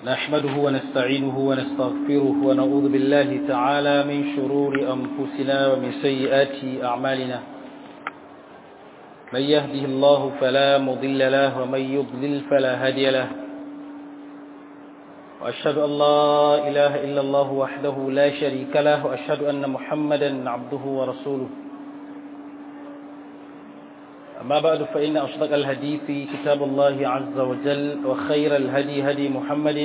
نحمده ونستعينه ونستغفره ونعوذ بالله تعالى من شرور أنفسنا ومن سيئات أعمالنا من يهده الله فلا مضل له ومن يضلل فلا هادي له وأشهد أن لا إله إلا الله وحده لا شريك له وأشهد أن محمدا عبده ورسوله أما بعد فإن أصدق الحديث كتاب الله عز وجل وخير الهدي هدي محمد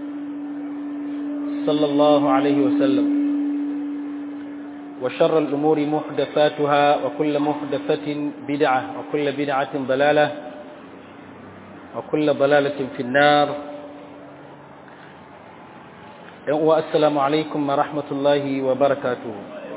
صلى الله عليه وسلم وشر الأمور محدثاتها وكل محدثة بدعة وكل بدعة ضلالة وكل ضلالة في النار والسلام عليكم ورحمة الله وبركاته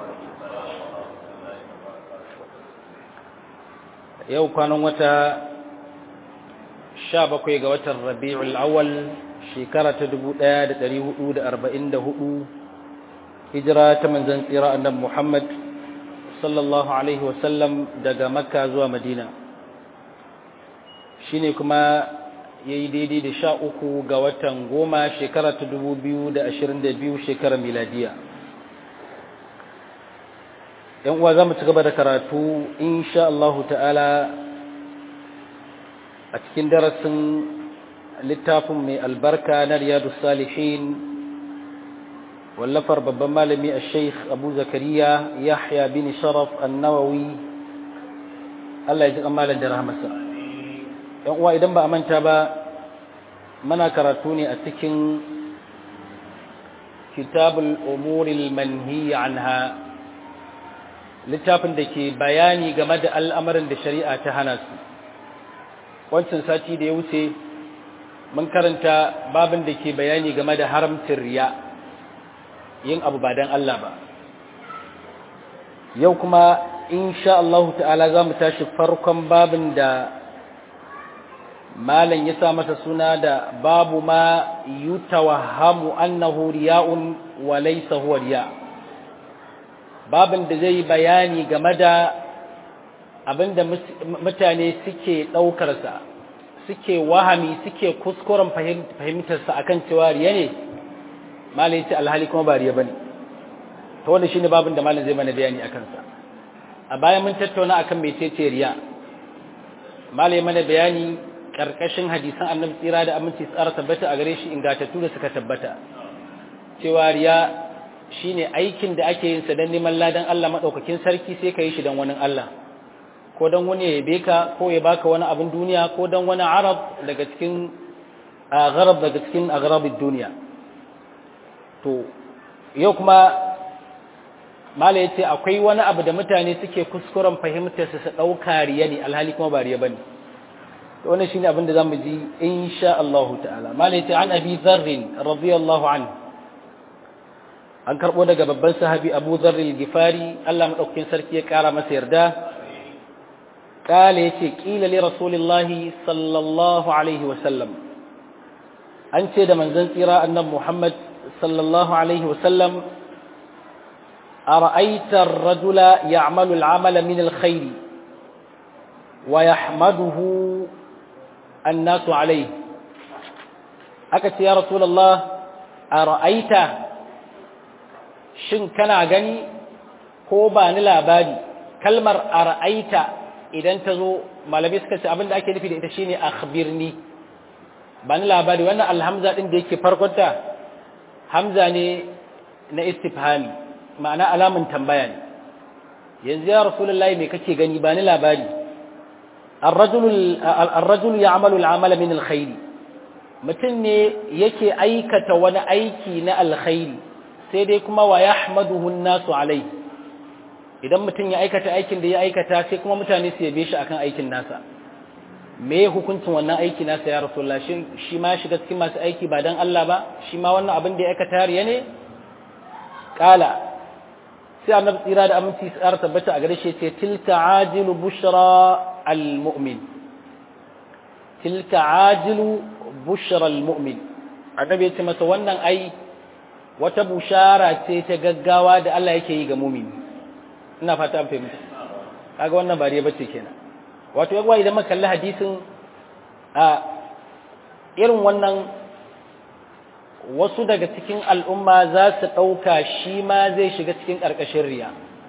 yau kwanan wata sha bakwai ga watan rabi'ul awal shekara ta dubu ɗaya da ɗari hudu da arba'in da hudu hijira ta manzan tsira annabi muhammad sallallahu alaihi wasallam daga makka zuwa madina shine kuma ya yi daidai da sha uku ga watan goma shekara ta dubu biyu da ashirin da biyu shekarar miladiya yan uwa za mu ci gaba da karatu insha Allah ta'ala a cikin darasin littafin mai albarka na riyadu salihin wallafar babban malami a sheikh abu zakariya yahya bin sharaf annawawi Allah ya ji kamalan da rahamarsa yan uwa idan ba a manta ba mana karatu ne a cikin kitabul umuril manhiya anha littafin da ke bayani game da al'amarin da shari'a ta hana su wancan sati da ya wuce mun karanta babin da ke bayani game da haramcin riya yin abu ba don Allah ba yau kuma insha Allah ta'ala za mu tashi farkon babin da malam ya sa masa suna da babu ma yutawahhamu annahu riya'un wa laysa huwa riya' babin da zai bayani game da abinda mutane suke ɗaukarsa suke wahami suke kuskuren fahimtarsa akan cewa riya ne malai ce alhali kuma ba riya bane to wannan shine babin da malai zai mana bayani akan sa a bayan mun tattauna akan mecece riya malai mana bayani karkashin hadisan annabi tsira da aminci tsara tabbata a gare shi ingatattu da suka tabbata cewa riya shine aikin da ake yin sa dan neman ladan Allah madaukakin sarki sai ka yi shi dan wani Allah ko dan wani ya yabe ka ko ya baka wani abin duniya ko dan wani arab daga cikin agharab daga cikin agharabid duniya to yau kuma mala yace akwai wani abu da mutane suke kuskuren fahimtar su su dauka riya ne alhali kuma ba riya bane to wannan shine abin da zamu ji insha Allah ta'ala mala yace an abi dharr radiyallahu anhu an karɓo daga babban sahabi abu zarri gifari Allah maɗaukakin sarki ya ƙara masa yarda ƙala ya ce ƙila li rasulillahi sallallahu alaihi wasallam an ce da manzan tsira annan muhammad sallallahu alaihi wasallam a ra'aitar rajula ya amalu al'amala min alkhairi wa ya hamaduhu annasu alaihi aka ce ya rasulallah a ra'aita shin kana gani ko ba ni labari kalmar ara'aita idan ta zo malamai suka ce abinda ake nufi da ita shine akhbirni ba ni labari wannan alhamza din da yake farkonta hamza ne na istifhami ma'ana alamun tambaya ne yanzu ya rasulullahi me kake gani ba ni labari ar-rajulu ya'malu al-amala min al-khair mutum ne yake aikata wani aiki na alkhairi sai dai kuma wa yahmaduhu nasu alai idan mutum ya aikata aikin da ya aikata sai kuma mutane su yabe shi akan aikin nasa me hukuncin wannan aiki nasa ya rasulullah shin shi ma shiga cikin masu aiki ba dan Allah ba shi ma wannan abin da ya aikata riya ne kala sai annabi tsira da aminci tsara tabbata a gare shi ce tilka ajilu bushra almu'min tilka ajilu bushra almu'min annabi ya ce masa wannan ai wata bushara ce ta gaggawa da Allah yake yi ga mumini ina fata an fahimta kaga wannan ba riya bace kenan wato yawa idan muka kalli hadisin a irin wannan wasu daga cikin al'umma za su ɗauka shi ma zai shiga cikin ƙarƙashin riya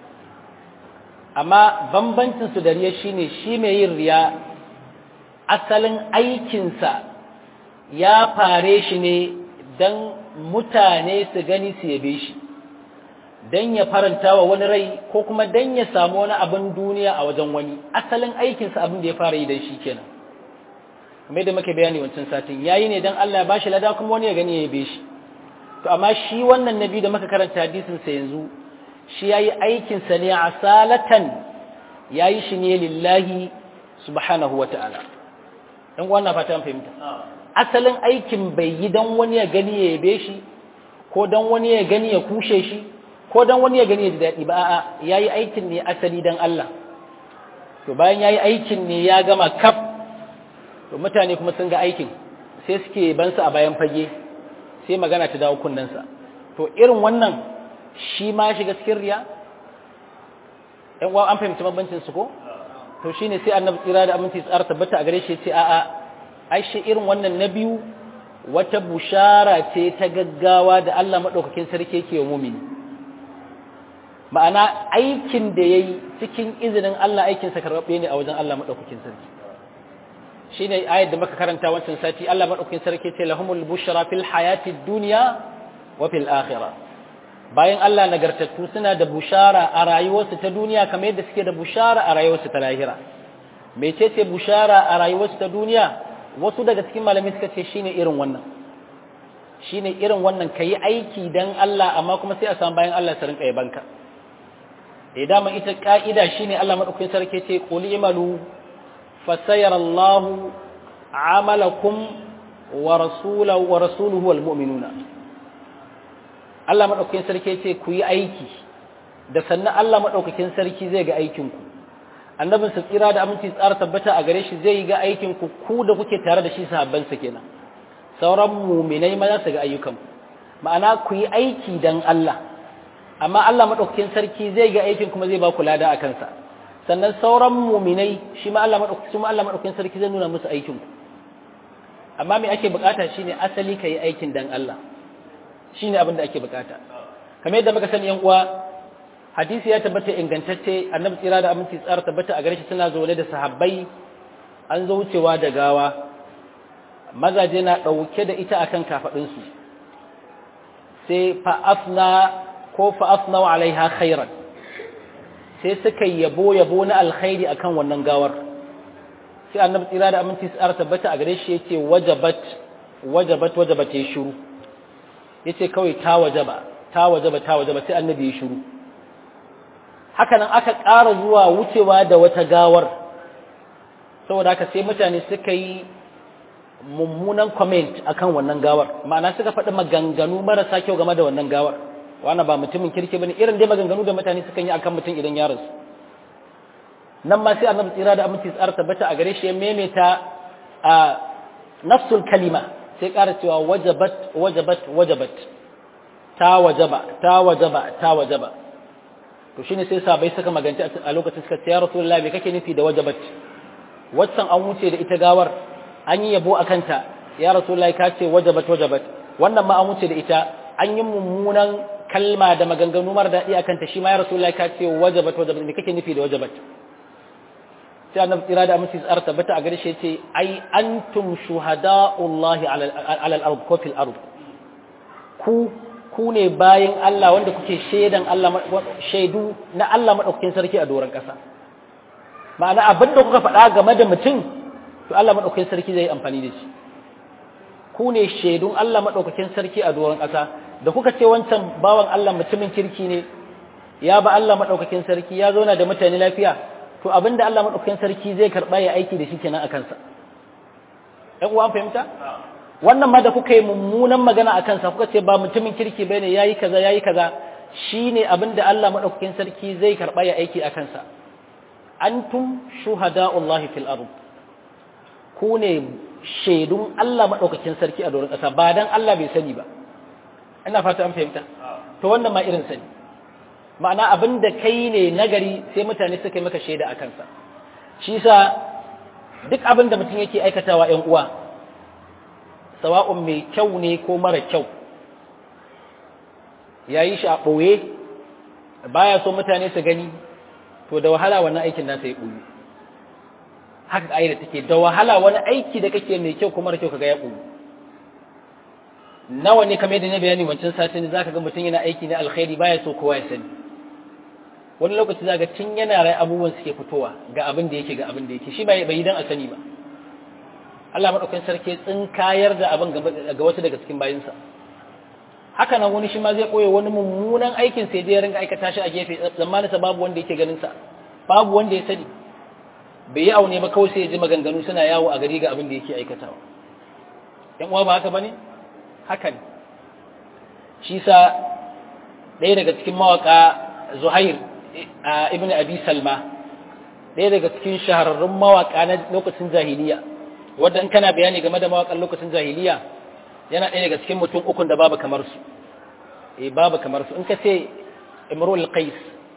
amma bambancinsu da riya shine shi mai yin riya asalin aikinsa ya fare shi ne don mutane su gani su yabe shi don ya faranta wa wani rai ko kuma don ya samu wani abin duniya a wajen wani asalin aikinsa abin da ya fara yi don shi kenan kuma yadda muke bayani wancan satin yayi ne don Allah ya bashi lada kuma wani ya gani ya yabe shi to amma shi wannan nabi da muka karanta hadisin sa yanzu shi yayi aikin sa ne asalatan yayi shi ne lillahi subhanahu wataala dan wannan fata an fahimta asalin aikin bai yi dan wani ya gani ya yabe shi ko dan wani ya gani ya kushe shi ko dan wani ya gani ya ji daɗi ba a'a yayi aikin ne asali dan Allah to bayan yayi aikin ne ya gama kaf to mutane kuma sun ga aikin sai suke bansa a bayan fage sai magana ta dawo kunnensa to irin wannan shi ma shiga cikin riya ɗan uwa an fahimci bambancin su ko to shine sai annabi tsira da aminci tsara tabbata a gare shi ce a'a ai shi irin wannan na biyu wata bushara ce ta gaggawa da Allah madaukakin sarki yake wa mumini ma'ana aikin da yayi cikin izinin Allah aikin sa karbabe ne a wajen Allah madaukakin sarki shine ayat da muka karanta wancan sati Allah madaukakin sarki ce lahumul bushra fil hayati dunya wa fil akhirah bayan Allah nagartattu suna da bushara a rayuwarsu ta duniya kamar yadda suke da bushara a rayuwarsu ta lahira mecece bushara a rayuwarsu ta duniya wasu daga cikin malamai suka ce shine irin wannan shine irin wannan kayi aiki dan Allah amma kuma sai a samu bayan Allah su rinka yabanka eh dama ita ka'ida shine Allah madaukakin sarki ce qul imalu fasayara Allah amalakum wa rasulahu wa rasuluhu wal mu'minuna Allah madaukakin sarki ce ku yi aiki da sannan Allah madaukakin sarki zai ga aikin ku annabin sa tsira da aminci tsara tabbata a gare shi zai ga aikin ku ku da kuke tare da shi sahabban sa kenan sauran mu'minai ma za su ga ayyukan ku ma'ana ku yi aiki dan Allah amma Allah madaukakin sarki zai ga aikin kuma zai ba ku lada a kansa sannan sauran mu'minai shi ma Allah madaukakin ma Allah madaukakin sarki zai nuna musu aikin ku amma me ake bukata shine asali kai aikin dan Allah shine abin da ake bukata kamar yadda muka sani yan uwa hadisi ya tabbata ingantacce annabi tsira da aminci tsara tabbata a gare shi suna zaune da sahabbai an zo wucewa da gawa mazaje na dauke da ita akan kafadun su sai fa afna ko fa afna alaiha khairan sai suka yabo yabo na alkhairi akan wannan gawar sai annabi tsira da aminci tsara tabbata a gare shi yace wajabat wajabat wajabat ya shiru yace kawai ta wajaba ta wajaba ta wajaba sai annabi ya shiru haka nan aka ƙara zuwa wucewa da wata gawar saboda haka sai mutane suka yi mummunan comment akan wannan gawar ma'ana suka faɗi maganganu marasa kyau game da wannan gawar wannan ba mutumin kirki bane irin dai maganganu da mutane suka yi akan mutum idan ya rasu nan ma sai annabi tsira da aminci tsara tabbata a gare shi ya maimaita a nafsul kalima sai ƙara cewa wajabat wajabat wajabat ta wajaba ta wajaba ta wajaba to shine sai sabai suka magance a lokacin suka ce ya rasulullahi me kake nufi da wajabat waccan an wuce da ita gawar an yi yabo akan ta ya rasulullahi ka ce wajabat wajabat wannan ma an wuce da ita an yi mummunan kalma da maganganu mara daɗi akan ta shi ma ya rasulullahi ka ce wajabat wajabat me kake nufi da wajabat sai annabi tsira da aminci tsara tabbata a gare shi yace ai antum shuhada'ullahi ala al-ard ko fil ard ku ku ne bayin Allah wanda kuke shaidan Allah shaidu na Allah madaukakin sarki a doron kasa ma'ana abin da kuka faɗa game da mutum to Allah madaukakin sarki zai amfani da shi ku ne shaidun Allah madaukakin sarki a doron kasa da kuka ce wancan bawan Allah mutumin kirki ne ya ba Allah madaukakin sarki ya zauna da mutane lafiya to abinda Allah madaukakin sarki zai karba ya aiki da shi kenan a kansa ɗan uwan fahimta wannan ma da kuka yi mummunan magana a kansa kuka ce ba mutumin kirki bane yayi kaza yayi kaza shine abinda Allah madaukakin sarki zai karba ya aiki a kansa antum shuhada'ullahi fil ard ku ne shaidun Allah madaukakin sarki a doron ƙasa ba dan Allah bai sani ba ina fata an fahimta to wannan ma irin sani ma'ana abin da kai ne nagari sai mutane suka yi maka shaida a kansa shi sa duk abin da mutum yake aikatawa ‘yan uwa sawa'un mai kyau ne ko mara kyau yayi shi a ɓoye baya so mutane su gani to da wahala wannan aikin nasa ya ɓoye haka aida take da wahala wani aiki da kake mai kyau kuma da kyau kaga ya ɓoye nawa ne kamar yadda na bayani wancan satin zaka ga mutum yana aiki na alkhairi baya so kowa ya sani wani lokaci zaka tun yana rai abubuwan suke fitowa ga abin da yake ga abin da yake shi bai bai dan a sani ba Allah madaukakin sarki tsinkayar da abin ga wasu daga cikin bayinsa haka nan wani shi ma zai koye wani mummunan aikin sai dai ya ringa aikata shi a gefe zamanin sa babu wanda yake ganin sa babu wanda ya sani bai yi aune ba kawai sai ya ji maganganu suna yawo a gari ga abin da yake aikatawa yan uwa ba haka bane haka ne shi sa ɗaya daga cikin mawaka zuhair ibn abi salma ɗaya daga cikin shahararrun mawaka na lokacin jahiliya wadda in kana bayani game da mawakan lokacin jahiliya yana ɗaya daga cikin mutum ukun da babu kamar su eh babu kamar su in ka ce imrul qais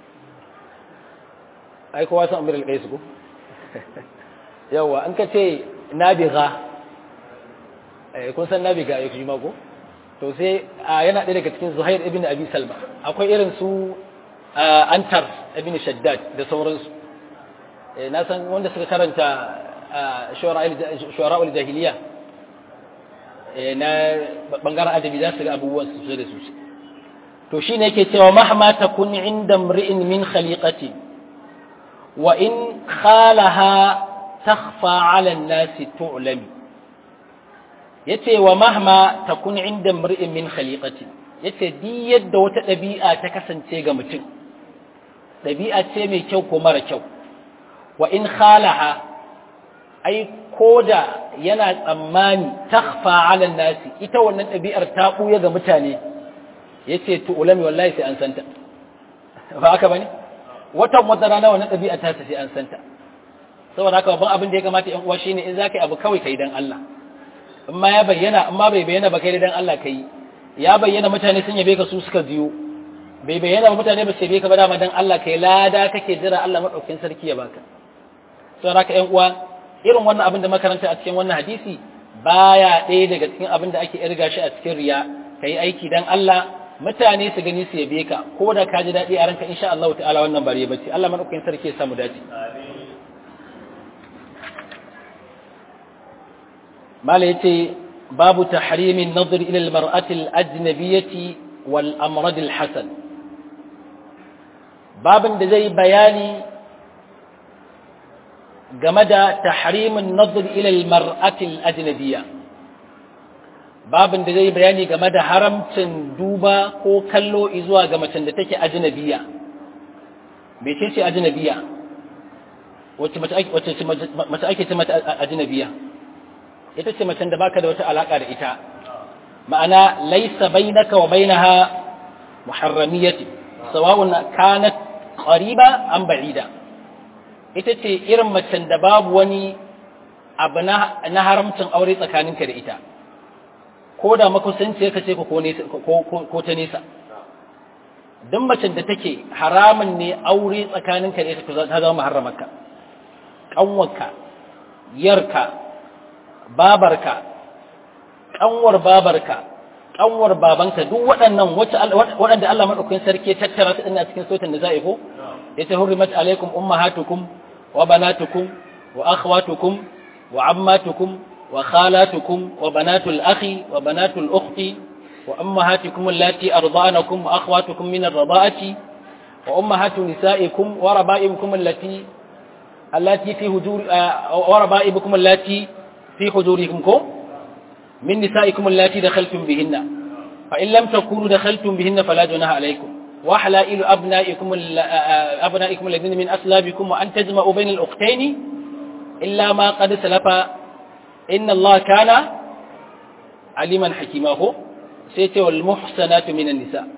ai kowa san imrul qais ko yawa in ka ce nabiga kun san nabi ga ayyuka ma ko to sai yana ɗaya daga cikin zuhair ibn abi salma akwai irin su antar ibn shaddad da sauransu na san wanda suka karanta shuwara'ul jahiliya na bangaren adabi za su ga abubuwan su da su to shi ne yake cewa mahma takun inda mri'in min khaliqati wa in khalaha takhfa 'ala an-nasi tu'lami yace wa mahma takun inda mri'in min khaliqati yace di yadda wata dabi'a ta kasance ga mutum dabi'a ce mai kyau ko mara kyau wa in khalaha ai koda yana tsammani takhfa 'ala nasi ita wannan dabi'ar ta buya ga mutane yace to ulami wallahi sai an santa ba haka bane watan wata rana wannan dabi'a ta sai an santa saboda haka babban abin da ya kamata yan uwa shine in zaka yi abu kawai kai dan Allah amma ya bayyana amma bai bayyana ba kai dan Allah kai ya bayyana mutane sun yabe ka su suka jiyo bai bayyana ba mutane ba su yabe ka ba dama dan Allah kai lada kake jira Allah madaukakin sarki ya baka saboda haka ƴan uwa irin wannan abin da makaranta a cikin wannan hadisi baya ɗaya daga cikin abin da ake irga shi a cikin riya kai aiki dan Allah mutane su gani su yabe ka ko da ka ji daɗi a ranka insha Allah ta'ala wannan bare bace Allah madaukakin sarki ya samu dace amin mala yace babu tahrimin nazar ila almar'ati alajnabiyyati wal amrad alhasan babin da zai bayani game da tahrimin nazar ila almar'ati alajnabiyya babin da zai bayani game da haramcin duba ko kallo zuwa ga macen da take ajnabiyya mece ce ajnabiyya wacce mace ake ce mata ajnabiyya ita ce macen da baka da wata alaka da ita ma'ana laysa bainaka wa bainaha muharramiyati sawa'un kanat qariba am ba'ida ita ce irin macen da babu wani abu na haramcin aure tsakaninka da ita ko da makusanci ka ce ko ta nesa duk macen da take haramun ne aure tsakaninka da ita ta zama muharramarka ƙanwarka yarka babarka ƙanwar babarka ƙanwar babanka duk waɗannan waɗanda Allah maɗaukakin sarki ya tattara su ina cikin sautin da za'i ko ya ta hurrimat alaikum ummahatukum wa banatukum wa akhwatukum wa ammatukum wa khalatukum wa banatul akhi wa banatul ukhti wa ummahatukum allati arda'anakum wa akhwatukum min ar-rada'ati wa ummahatu nisa'ikum wa raba'ibukum allati allati fi hujur wa raba'ibukum allati في حضوركم كو من نسائكم اللاتي دخلتم بهن فإن لم تكونوا دخلتم بهن فلا جناح عليكم وحلائل أبنائكم أبنائكم الذين من أسلابكم وأن تجمعوا بين الأختين إلا ما قد سلف إن الله كان عليما حكيما سيتي والمحسنات من النساء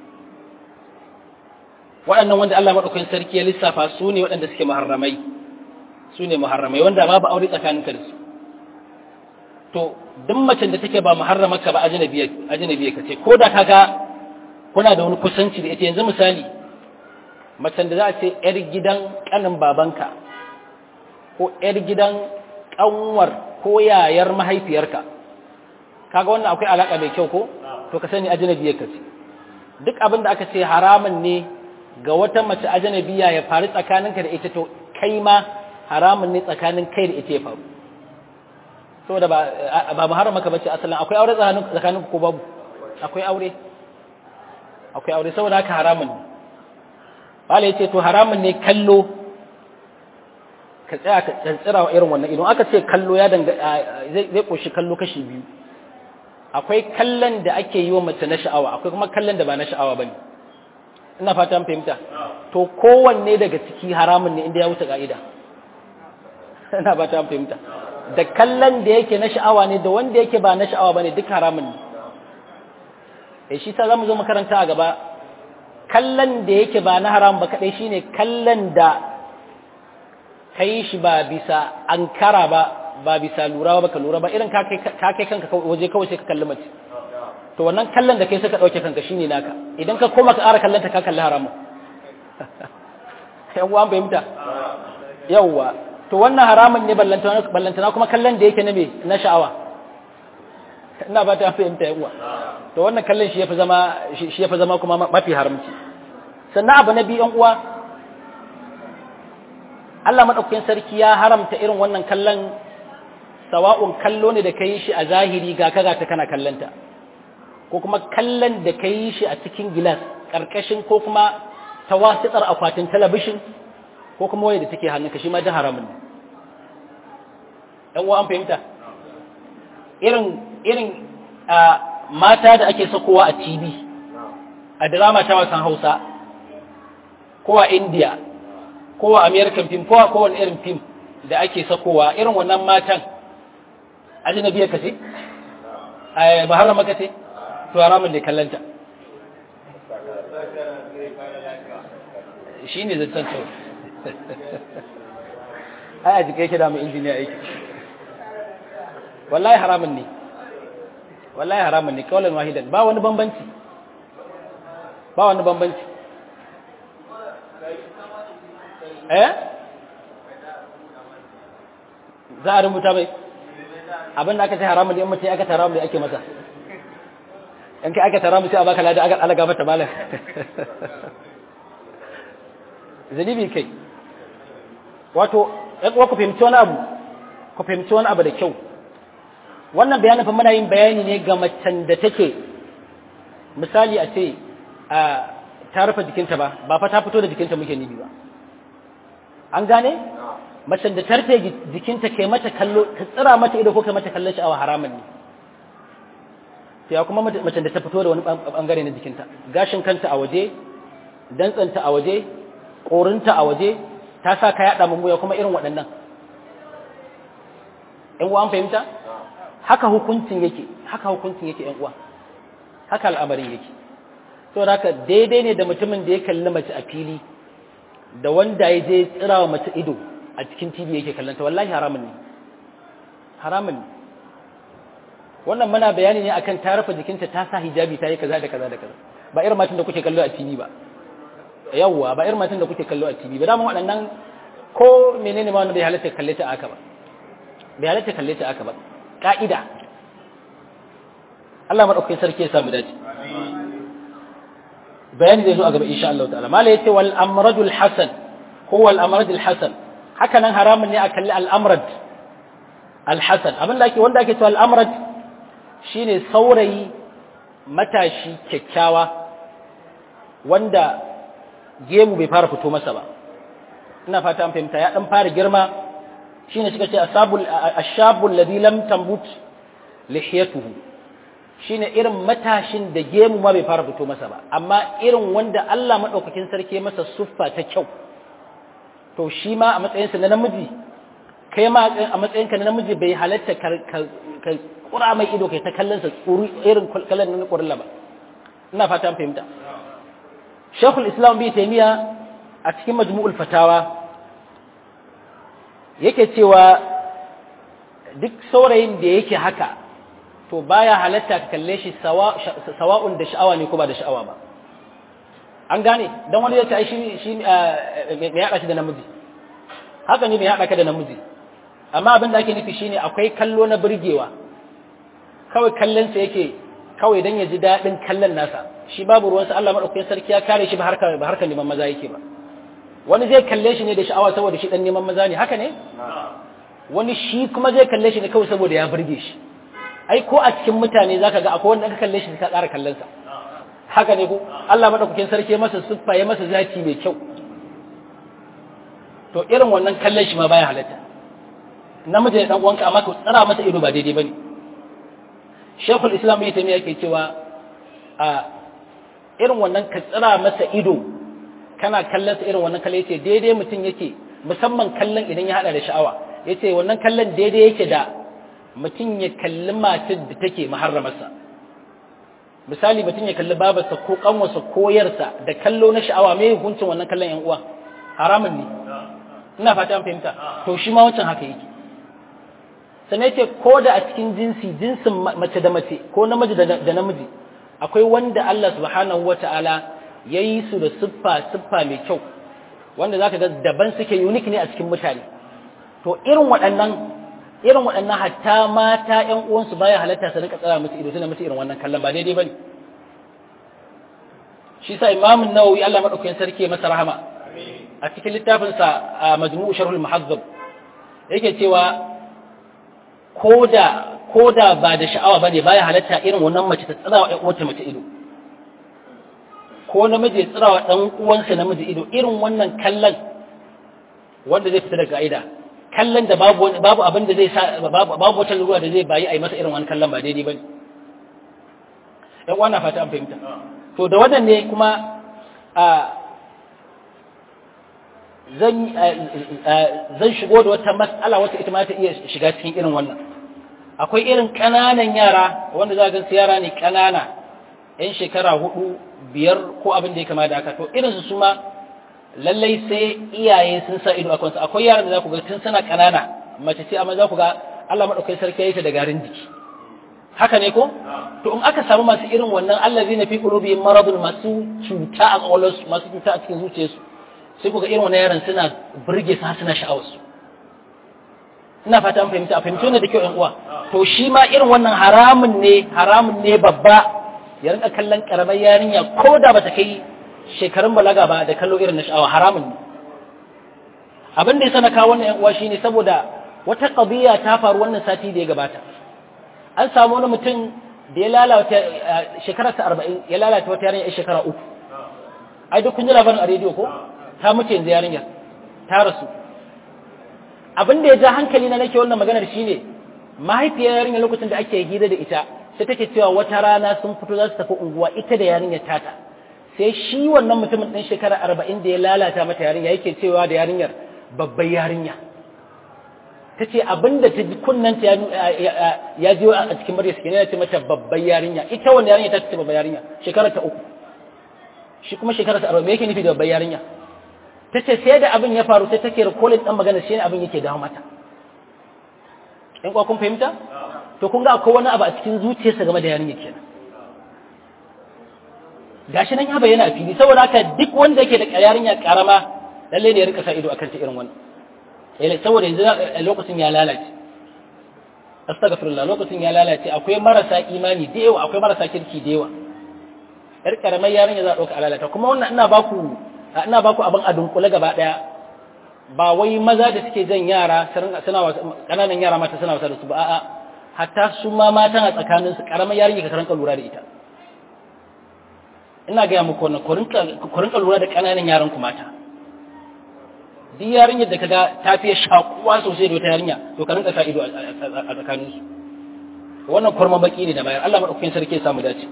waɗannan wanda Allah maɗaukakin sarki ya lissafa su ne waɗanda suke muharramai su ne muharramai wanda babu aure tsakaninka da su to duk macen da take ba muharramaka ba ajnabiya ajnabiya kace ko da kaga kuna da wani kusanci da ita yanzu misali macen da za a ce yar gidan kanin babanka ko yar gidan kanwar ko yayar mahaifiyarka kaga wannan akwai alaka mai kyau ko to ka sani ajnabiya kace duk abin da aka ce haramun ne ga wata mace ajnabiya ya faru tsakaninka da ita to kai ma haramun ne tsakanin kai da ita ya faru saboda ba ba muharrama ka bace asalin akwai aure tsakanin tsakanin ko babu akwai aure akwai aure saboda haka haramun ne wala yace to haramun ne kallo ka tsaya ka tsantsira wa irin wannan idan aka ce kallo ya danga zai zai koshi kallo kashi biyu akwai kallon da ake yi wa mace na sha'awa akwai kuma kallon da ba na sha'awa bane ina fata an fahimta to kowanne daga ciki haramun ne inda ya wuce ka'ida ina fata an fahimta da kallon da yake na sha'awa ne da wanda yake ba na sha'awa bane duk haramun ne eh shi sa zamu zo makaranta a gaba kallon da yake ba na haram ba kadai shine kallon da kai shi ba bisa ankara ba ba bisa lura ba ka lura ba irin ka kai kanka waje kawai sai ka kalli mace to wannan kallon da kai sai ka dauke kanka shine naka idan ka koma ka ƙara kallon ta ka kalli haramun yawwa an fahimta yawwa to wannan haramun ne ballantana kuma kallon da yake na me na sha'awa ina ba ta fahimta yawwa to wannan kallon shi yafi zama shi yafi zama kuma mafi haramci sannan abu na biyu yan uwa Allah madaukakin sarki ya haramta irin wannan kallon sawa'un kallo ne da ka yi shi a zahiri ga kaga ta kana kallanta ko kuma kallon da ka yi shi a cikin gilas ƙarƙashin ko kuma tawasitar akwatin talabishin ko kuma waya da take hannunka shi ma da haramun ne ɗan uwa an fahimta irin irin mata da ake sakowa a tv a drama ta wasan hausa ko a india ko a american film ko a kowane irin film da ake sakowa irin wannan matan ajnabiyar ka ce ba haram maka ce to haramun ne kallanta shi ne zaton to ai a jika yake da mu injiniya aiki wallahi haramun ne wallahi haramun ne kawalan wahidan ba wani bambanci ba wani bambanci eh za a rubuta mai abin da aka ce haramun in mutum aka tara mu ake masa in kai aka tara mu sai a baka lada aka alaga mata malam zalibi kai wato ɗan ku fahimci wani abu ku fahimci wani abu da kyau wannan bayanin fa muna yin bayani ne ga macen da take misali a ce a ta rufe jikinta ba ba fa ta fito da jikinta muke nibi ba an gane macen da ta rufe jikinta kai mata kallo ka tsira mata ido ko kai mata kallon sha'awa haramun ne sai kuma macen da ta fito da wani bangare na jikinta gashin kanta a waje dantsanta a waje korinta a waje ta sa ka yada mummuya kuma irin waɗannan ƴan uwa an fahimta haka hukuncin yake haka hukuncin yake ƴan uwa haka al'amarin yake to haka daidai ne da mutumin da ya kalli mace a fili da wanda ya je tsirawa mace ido a cikin TV yake kallanta wallahi haramun ne haramun ne wannan muna bayani ne akan ta rufe jikinta ta sa hijabi ta yi kaza da kaza da kaza ba irin matan da kuke kallo a TV ba yawwa ba irin matan da kuke kallo a TV ba dama waɗannan ko menene ma wanda bai halatta kalle ta aka ba bai halatta kalle ta aka ba ka'ida Allah madaukakin sarki ya samu dace bayani zai zo a gaba insha Allah ta'ala mala yace wal amradul hasan huwa al amradul hasan haka nan haramun ne a kalli al amrad al hasan abin da ake wanda ake cewa al amrad shine saurayi matashi kyakkyawa wanda gemu bai fara fito masa ba ina fata an fahimta ya dan fara girma shine suka ce asabul ashabul ladhi lam tambut lihiyatuhu shine irin matashin da gemu ma bai fara fito masa ba amma irin wanda Allah madaukakin sarki masa suffa ta kyau to shi ma a matsayinsa na namiji kai ma a matsayinka na namiji bai halatta ka kura mai ido kai ta kallon sa tsuri irin kallon na kurilla ba ina fata an fahimta Sheikhul Islam bi Taymiya a cikin Majmu'ul Fatawa yake cewa duk saurayin da yake haka to baya halatta ka kalle shi sawa'un da sha'awa ne ko ba da sha'awa ba an gane dan wani ya ce ai shi shi me ya shi da namiji haka ne me ya ka da namiji amma abin da ake nufi shine akwai kallo na burgewa kawai kallon sa yake kawai dan ya ji daɗin kallon nasa shi babu ruwansa Allah madaukakin sarki ya kare shi ba harkar ba harkar neman maza yake ba wani zai kalle shi ne da sha'awa saboda shi dan neman maza ne haka ne wani shi kuma zai kalle shi ne kawai saboda ya burge shi ai ko a cikin mutane zaka ga akwai wanda ka kalle shi ka ƙara kallon sa haka ne ko Allah madaukakin sarki ya masa siffa ya masa zaki mai kyau to irin wannan kallon shi ma baya halatta namiji ne dan uwanka amma ka tsara masa ido ba daidai bane Sheikhul Islam ya taimi yake cewa a irin wannan ka tsara masa ido kana kallon sa irin wannan kallon yace daidai mutum yake musamman kallon idan ya hada da sha'awa yace wannan kallon daidai yake da mutum ya kalli matar da take muharramarsa misali mutum ya kalli babarsa ko kanwarsa ko yarsa da kallo na sha'awa me hukuncin wannan kallon yan uwa haramun ne ina fata an fahimta to shi ma wancan haka yake sannan yace ko da a cikin jinsi jinsin mace da mace ko namiji da namiji akwai wanda Allah subhanahu wata'ala ya yi su da siffa siffa mai kyau wanda zaka ga daban suke unique ne a cikin mutane to irin waɗannan irin waɗannan hatta mata ƴan uwansu baya halatta su rinka tsara musu ido suna musu irin wannan kallon ba daidai bane shi sa Imam Nawawi Allah madaukakin sarki masa rahama a cikin littafin sa Majmu' Sharhul Muhazzab yake cewa koda koda ba da sha'awa bane baya halatta irin wannan mace ta tsara wa ƴan uwanta mace ido ko namiji ya tsira wa ɗan uwansa namiji ido irin wannan kallon wanda zai fita daga ka'ida kallon da babu babu abin da zai sa babu babu wata ruwa da zai bayi a yi masa irin wannan kallon ba daidai bane ɗan uwa na fata an fahimta to da wannan ne kuma a zan zan shigo da wata mas'ala wacce ita ma ta iya shiga cikin irin wannan akwai irin ƙananan yara wanda za ga su yara ne ƙanana 'yan shekara hudu biyar ko abin da ya kama da haka to irinsu su ma lallai sai iyaye sun sa ido a kansu akwai yaran da za ku ga tun suna ƙanana mace ce amma za ku ga Allah maɗaukai sarki ya yi ta da garin jiki haka ne ko to in aka samu masu irin wannan Allah zai na fi qulubihim maradun masu cuta a ƙwaƙwalwarsu masu cuta a cikin zuciyarsu sai ku ga irin wannan yaran suna burge su har suna sha'awarsu ina fata an fahimta a fahimci wannan da kyau ƴan uwa to shi ma irin wannan haramun ne haramun ne babba ya rinka kallon karamar yarinya ko da bata kai shekarun balaga ba da kallo irin na sha'awa haramun ne abin da ya sana kawo wannan yan uwa shine saboda wata qadiya ta faru wannan sati da ya gabata an samu wani mutum da ya lalata shekara ta 40 ya lalata wata yarinya a shekara uku ai duk kun ji labarin a rediyo ko ta mutu yanzu yarinya ta rasu abin da ya ja hankali na nake wannan maganar shine mahaifiyar yarinya lokacin da ake hira da ita sai take cewa wata rana sun fito za su tafi unguwa ita da yarinyar tata sai shi wannan mutumin ɗan shekara arba'in da ya lalata mata yarinya yake cewa da yarinyar babbar yarinya ta ce abin da ta ji kunnanta ya ji a cikin murya suke ya ce mata babbar yarinya ita wanda yarinya ta ce babbar yarinya shekara ta uku shi kuma shekara ta arba'in yake nufi da babbar yarinya ta ce sai da abin ya faru sai take rikolin ɗan magana shi ne abin yake dawo mata in kwa kun fahimta to kun ga akwai wani abu a cikin zuciyarsa game da yarinya kenan gashi nan ya bayyana a fili saboda haka duk wanda yake da yarinya karama lalle ne ya rika sa ido akan ta irin wannan eh saboda yanzu lokacin ya lalace astaghfirullah lokacin ya lalace akwai marasa imani da yawa akwai marasa kirki da yawa yar karamar yarinya za a dauka alalata kuma wannan ina baku ina baku abin a dunkule gaba daya ba wai maza da suke jan yara suna kananan yara mata suna wasa da su ba a'a hatta su ma matan a tsakaninsu karamar yarinya ka karanka lura da ita ina gaya muku wannan ku rinka lura da ƙananan yaran ku mata duk yarinyar da kaga ta fiye shakuwa sosai da wata yarinya to ka rinka sa ido a tsakaninsu wannan kurman baki ne da bayar Allah madaukakin sarki ya samu dace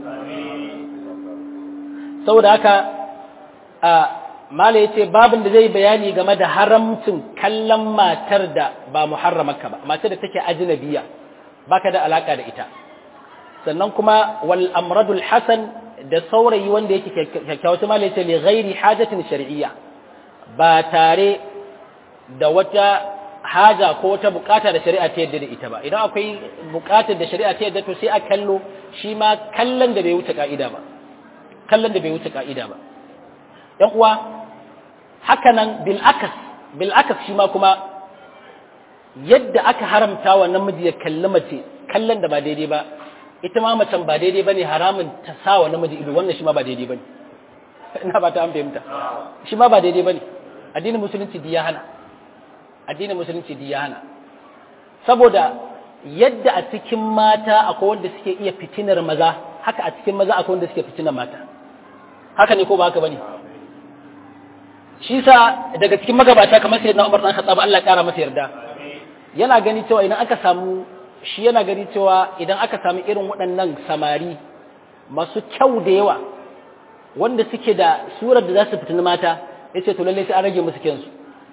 saboda haka a mala yace babin da zai bayani game da haramcin kallon matar da ba muharramarka ba matar da take ajnabiya baka da alaka da ita sannan kuma wal amradul hasan da saurayi wanda yake kyakkyawa ta mala yace li ghairi hajatin shar'iyya ba tare da wata haja ko wata bukata da shari'a ta yadda da ita ba idan akwai bukatar da shari'a ta yadda to sai a kallo shi ma kallon da bai wuce ka'ida ba kallon da bai wuce ka'ida ba yan uwa haka nan bil akas bil akas shi ma kuma yadda aka haramta wa namiji ya kalli mace kallon da ba daidai ba ita ma macen ba daidai bane haramun ta sa wa namiji ido wannan shi ma ba daidai bane ina ba ta an fahimta shi ma ba daidai bane addinin musulunci di ya hana addinin musulunci di ya hana saboda yadda a cikin mata akwai wanda suke iya fitinar maza haka a cikin maza akwai wanda suke fitinar mata haka ne ko ba haka bane shi sa daga cikin magabata kamar sayyidina Umar dan Khattab Allah ya kara masa yarda yana gani cewa idan aka samu shi yana gani cewa idan aka samu irin waɗannan samari masu kyau da yawa wanda suke da surar da za su fitina mata ya ce to lallai sai an rage musu kyansu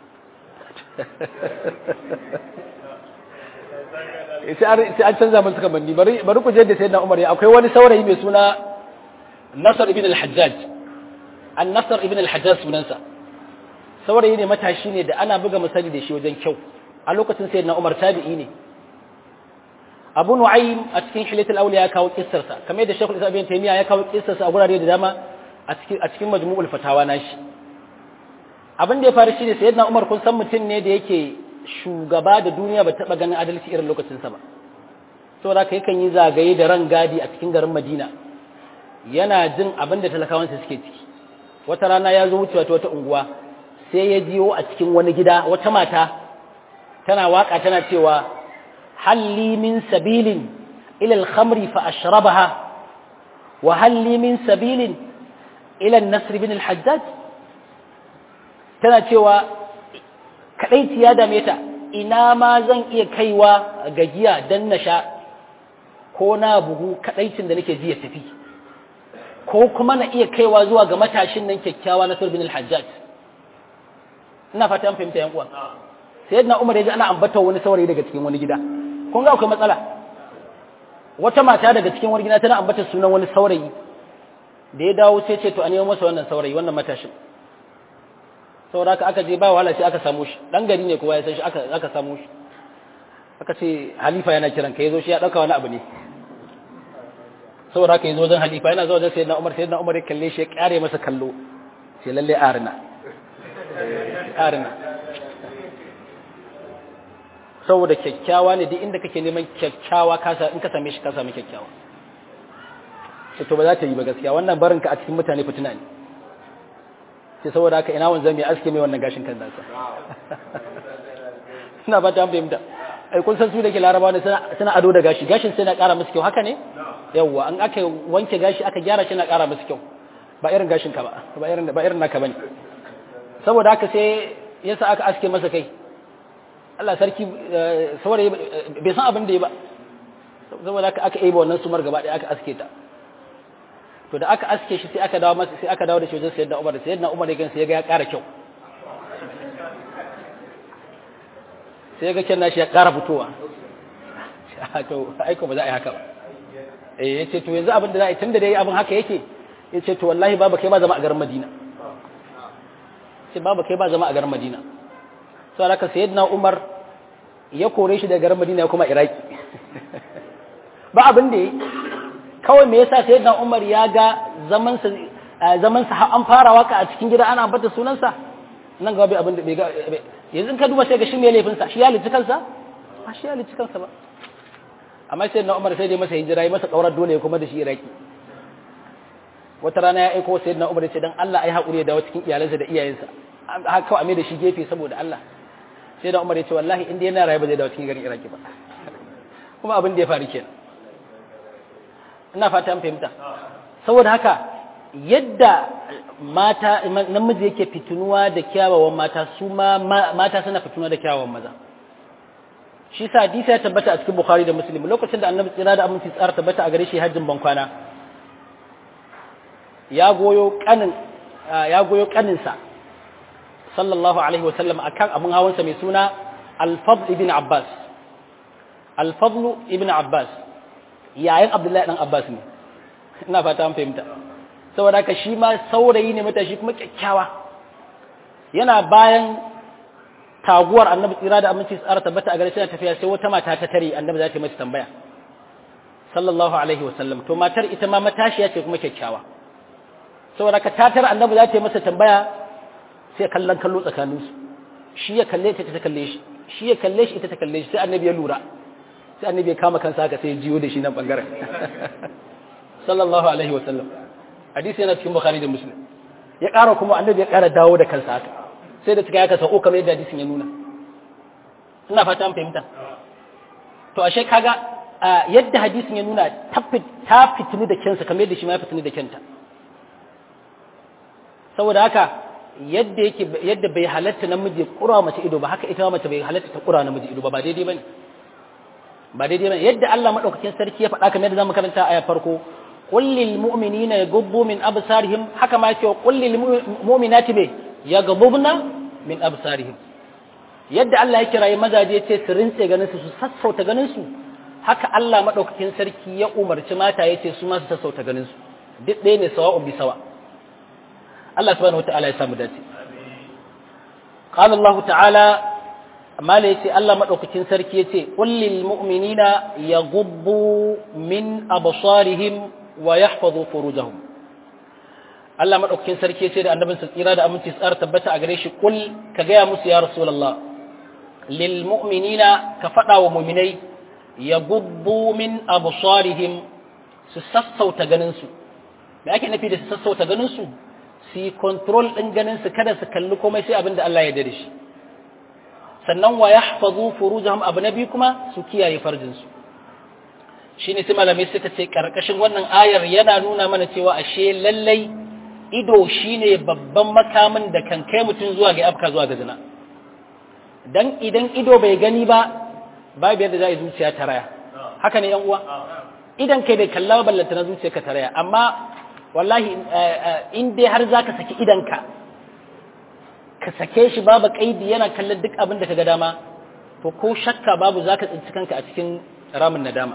sai an canza musu kamanni bari ku je da sai na umar ya akwai wani saurayi mai suna nasar ibn al-hajjaj an nasar ibn al-hajjaj sunansa saurayi ne matashi ne da ana buga misali da shi wajen kyau a lokacin sai na umar tabi'i ne abu nu'aym a cikin hilatul awliya ya kawo kissarsa kamar yadda shekul isa bin taymiya ya kawo kissarsa a gurare da dama a cikin a cikin majmu'ul fatawa nashi abin da ya faru shine sayyidina umar kun san mutum ne da yake shugaba da duniya ba taba ganin adalci irin lokacin sa ba saboda haka yakan yi zagaye da ran gadi a cikin garin madina yana jin abin da talakawansa suke ciki wata rana ya zo wucewa ta wata unguwa sai ya jiyo a cikin wani gida wata mata tana waka tana cewa هل لي من سبيل إلى الخمر فأشربها وهل لي من سبيل إلى النصر بن الحجاج tana cewa kaɗai ya dame ta ina ma zan iya kaiwa gajiya don na sha ko na bugu kaɗaicin da nake ji ya tafi ko kuma na iya kaiwa zuwa ga matashin nan kyakkyawa na bin al-hajjaj ina fata an fahimta yan uwa sayyidina umar ya ji ana ambata wani saurayi daga cikin wani gida kun ga akwai matsala wata mata daga cikin wani gida tana ambata sunan wani saurayi da ya dawo sai ce to a nemo masa wannan saurayi wannan matashin saboda haka aka je ba wahala sai aka samu shi dan gari ne kowa ya san shi aka aka samu shi aka ce halifa yana kiran ka yazo shi ya dauka wani abu ne saboda haka yazo wajen halifa yana zuwa wajen sayyidina Umar sayyidina Umar ya kalle shi ya kare masa kallo sai lalle arina arina saboda kyakkyawa ne duk inda kake neman kyakkyawa kasa in ka same shi ka sami kyakkyawa sai to ba za ta yi ba gaskiya wannan barin ka a cikin mutane fitina ne sai saboda haka ina wanzan mai aske mai wannan gashin kan nasa ina ba ta an fahimta ai kun san su da ke larabawa ne suna ado da gashi gashin sai na ƙara musu kyau haka ne yawwa an aka wanke gashi aka gyara shi na ƙara musu kyau ba irin gashin ka ba ba irin ba irin naka bane saboda haka sai yasa aka aske masa kai Allah sarki saurayi bai san abin da ya ba saboda aka aka yi wannan sumar gaba ɗaya aka aske ta to da aka aske shi sai aka dawo masa sai aka dawo da shi wajen sayyidina Umar sayyidina Umar yagan sai ya ga ya ƙara kyau sai ya ga kyan nashi ya ƙara fitowa to aiko ba za a yi haka ba eh yace to yanzu abin da za a yi tunda dai abin haka yake yace to wallahi baba kai ba zama a garin Madina sai baba kai ba zama a garin Madina sau da aka sayyidina umar ya kore shi daga garin madina ya kuma iraki ba abin da ya kawai me yasa sayyidina umar ya ga zamansa an fara waka a cikin gida ana bata sunansa nan gaba bai abin da bai ga yanzu ka duba sai ga shi mai laifinsa shi ya lici kansa ba shi ya lici kansa ba amma sayyidina umar sai dai masa hijira ya masa kaurar dole ya kuma da shi iraki wata rana ya aiko sayyidina umar ya ce dan Allah ai haƙuri ya dawo cikin iyalansa da iyayensa haka kawai a mai da shi gefe saboda Allah sai da Umar ya ce wallahi inda yana raye ba zai dawo cikin garin Iraki ba kuma abin da ya faru kenan ina fata an fahimta saboda haka yadda mata namiji yake fitunuwa da kyawawan mata su ma mata suna fitunuwa da kyawawan maza shi sa hadisi ya tabbata a cikin Bukhari da Muslim lokacin da Annabi tsira da aminci tsara tabbata a gare shi hajjin bankwana ya goyo kanin ya goyo kaninsa sallallahu alaihi wasallam akan abin hawansa mai suna al-fadl ibn abbas al-fadl ibn abbas yayin abdullahi dan abbas ne ina fata an fahimta saboda haka shi ma saurayi ne matashi kuma kyakkyawa yana bayan taguwar annabi tsira da aminci tsara tabbata a gare shi tafiya sai wata mata ta tare annabi za ta yi mata tambaya sallallahu alaihi wasallam to matar ita ma matashiya ce kuma kyakkyawa saboda ka tatar annabi za ta yi masa tambaya sai kallon kallo tsakaninsu shi ya kalle ta ta kalle shi shi ya kalle shi ita ta kalle shi sai annabi ya lura sai annabi ya kama kansa haka sai ya jiyo da shi nan bangaren sallallahu alaihi wa sallam hadisi yana cikin bukhari da muslim ya ƙara kuma annabi ya ƙara dawo da kansa haka sai da tuka ya kasa o kamar yadda hadisin ya nuna ina fata an fahimta to ashe kaga yadda hadisin ya nuna ta fitini da kyansa kamar yadda shi ma ya fitini da kyanta saboda haka yadda yake yadda bai halatta namiji kura mace ido ba haka ita ma mace bai halatta ta kura namiji ido ba ba daidai bane ba daidai bane yadda Allah madaukakin sarki ya faɗa kamar yadda zamu karanta a farko qul lil mu'minina yaghuddu min absarihim haka ma yake qul lil mu'minati be yaghudduna min absarihim yadda Allah ya kirayi mazaje ya ce su rintse ganin su su sassauta ganin su haka Allah madaukakin sarki ya umarci mata ya ce su ma su sassauta ganin su duk ɗaya ne sawa'un bi sawa' Allah subhanahu wata'ala ya samu dace qala Allah ta'ala amma la yace Allah madaukakin sarki yace qul lil mu'minina yaghuddu min absarihim wa yahfazu furujahum Allah madaukakin sarki yace da annabinsa tsira da aminci tsara tabbata a gare shi qul ka ga ya musu ya rasulullah lil mu'minina ka fada wa mu'minai yaghuddu min absarihim su sassauta ganin su me ake nufi da su sassauta ganin su su yi control ɗin ganin su kada su kalli komai sai abin da Allah ya dare shi sannan wa ya hafazu furujahum abu na biyu kuma su kiyaye farjinsu shi ne sai malamai suka ce ƙarƙashin wannan ayar yana nuna mana cewa ashe lallai ido shine babban makamin da kan kai mutum zuwa ga afka zuwa ga zina dan idan ido bai gani ba babu yadda za a yi zuciya ta raya haka ne yan uwa idan kai bai kalla ba ballanta na zuciya ka ta raya amma wallahi in dai har za ka saki idanka ka sake shi babu kaidi yana kallon duk abin da ka ga dama to ko shakka babu za ka tsinci kanka a cikin ramin nadama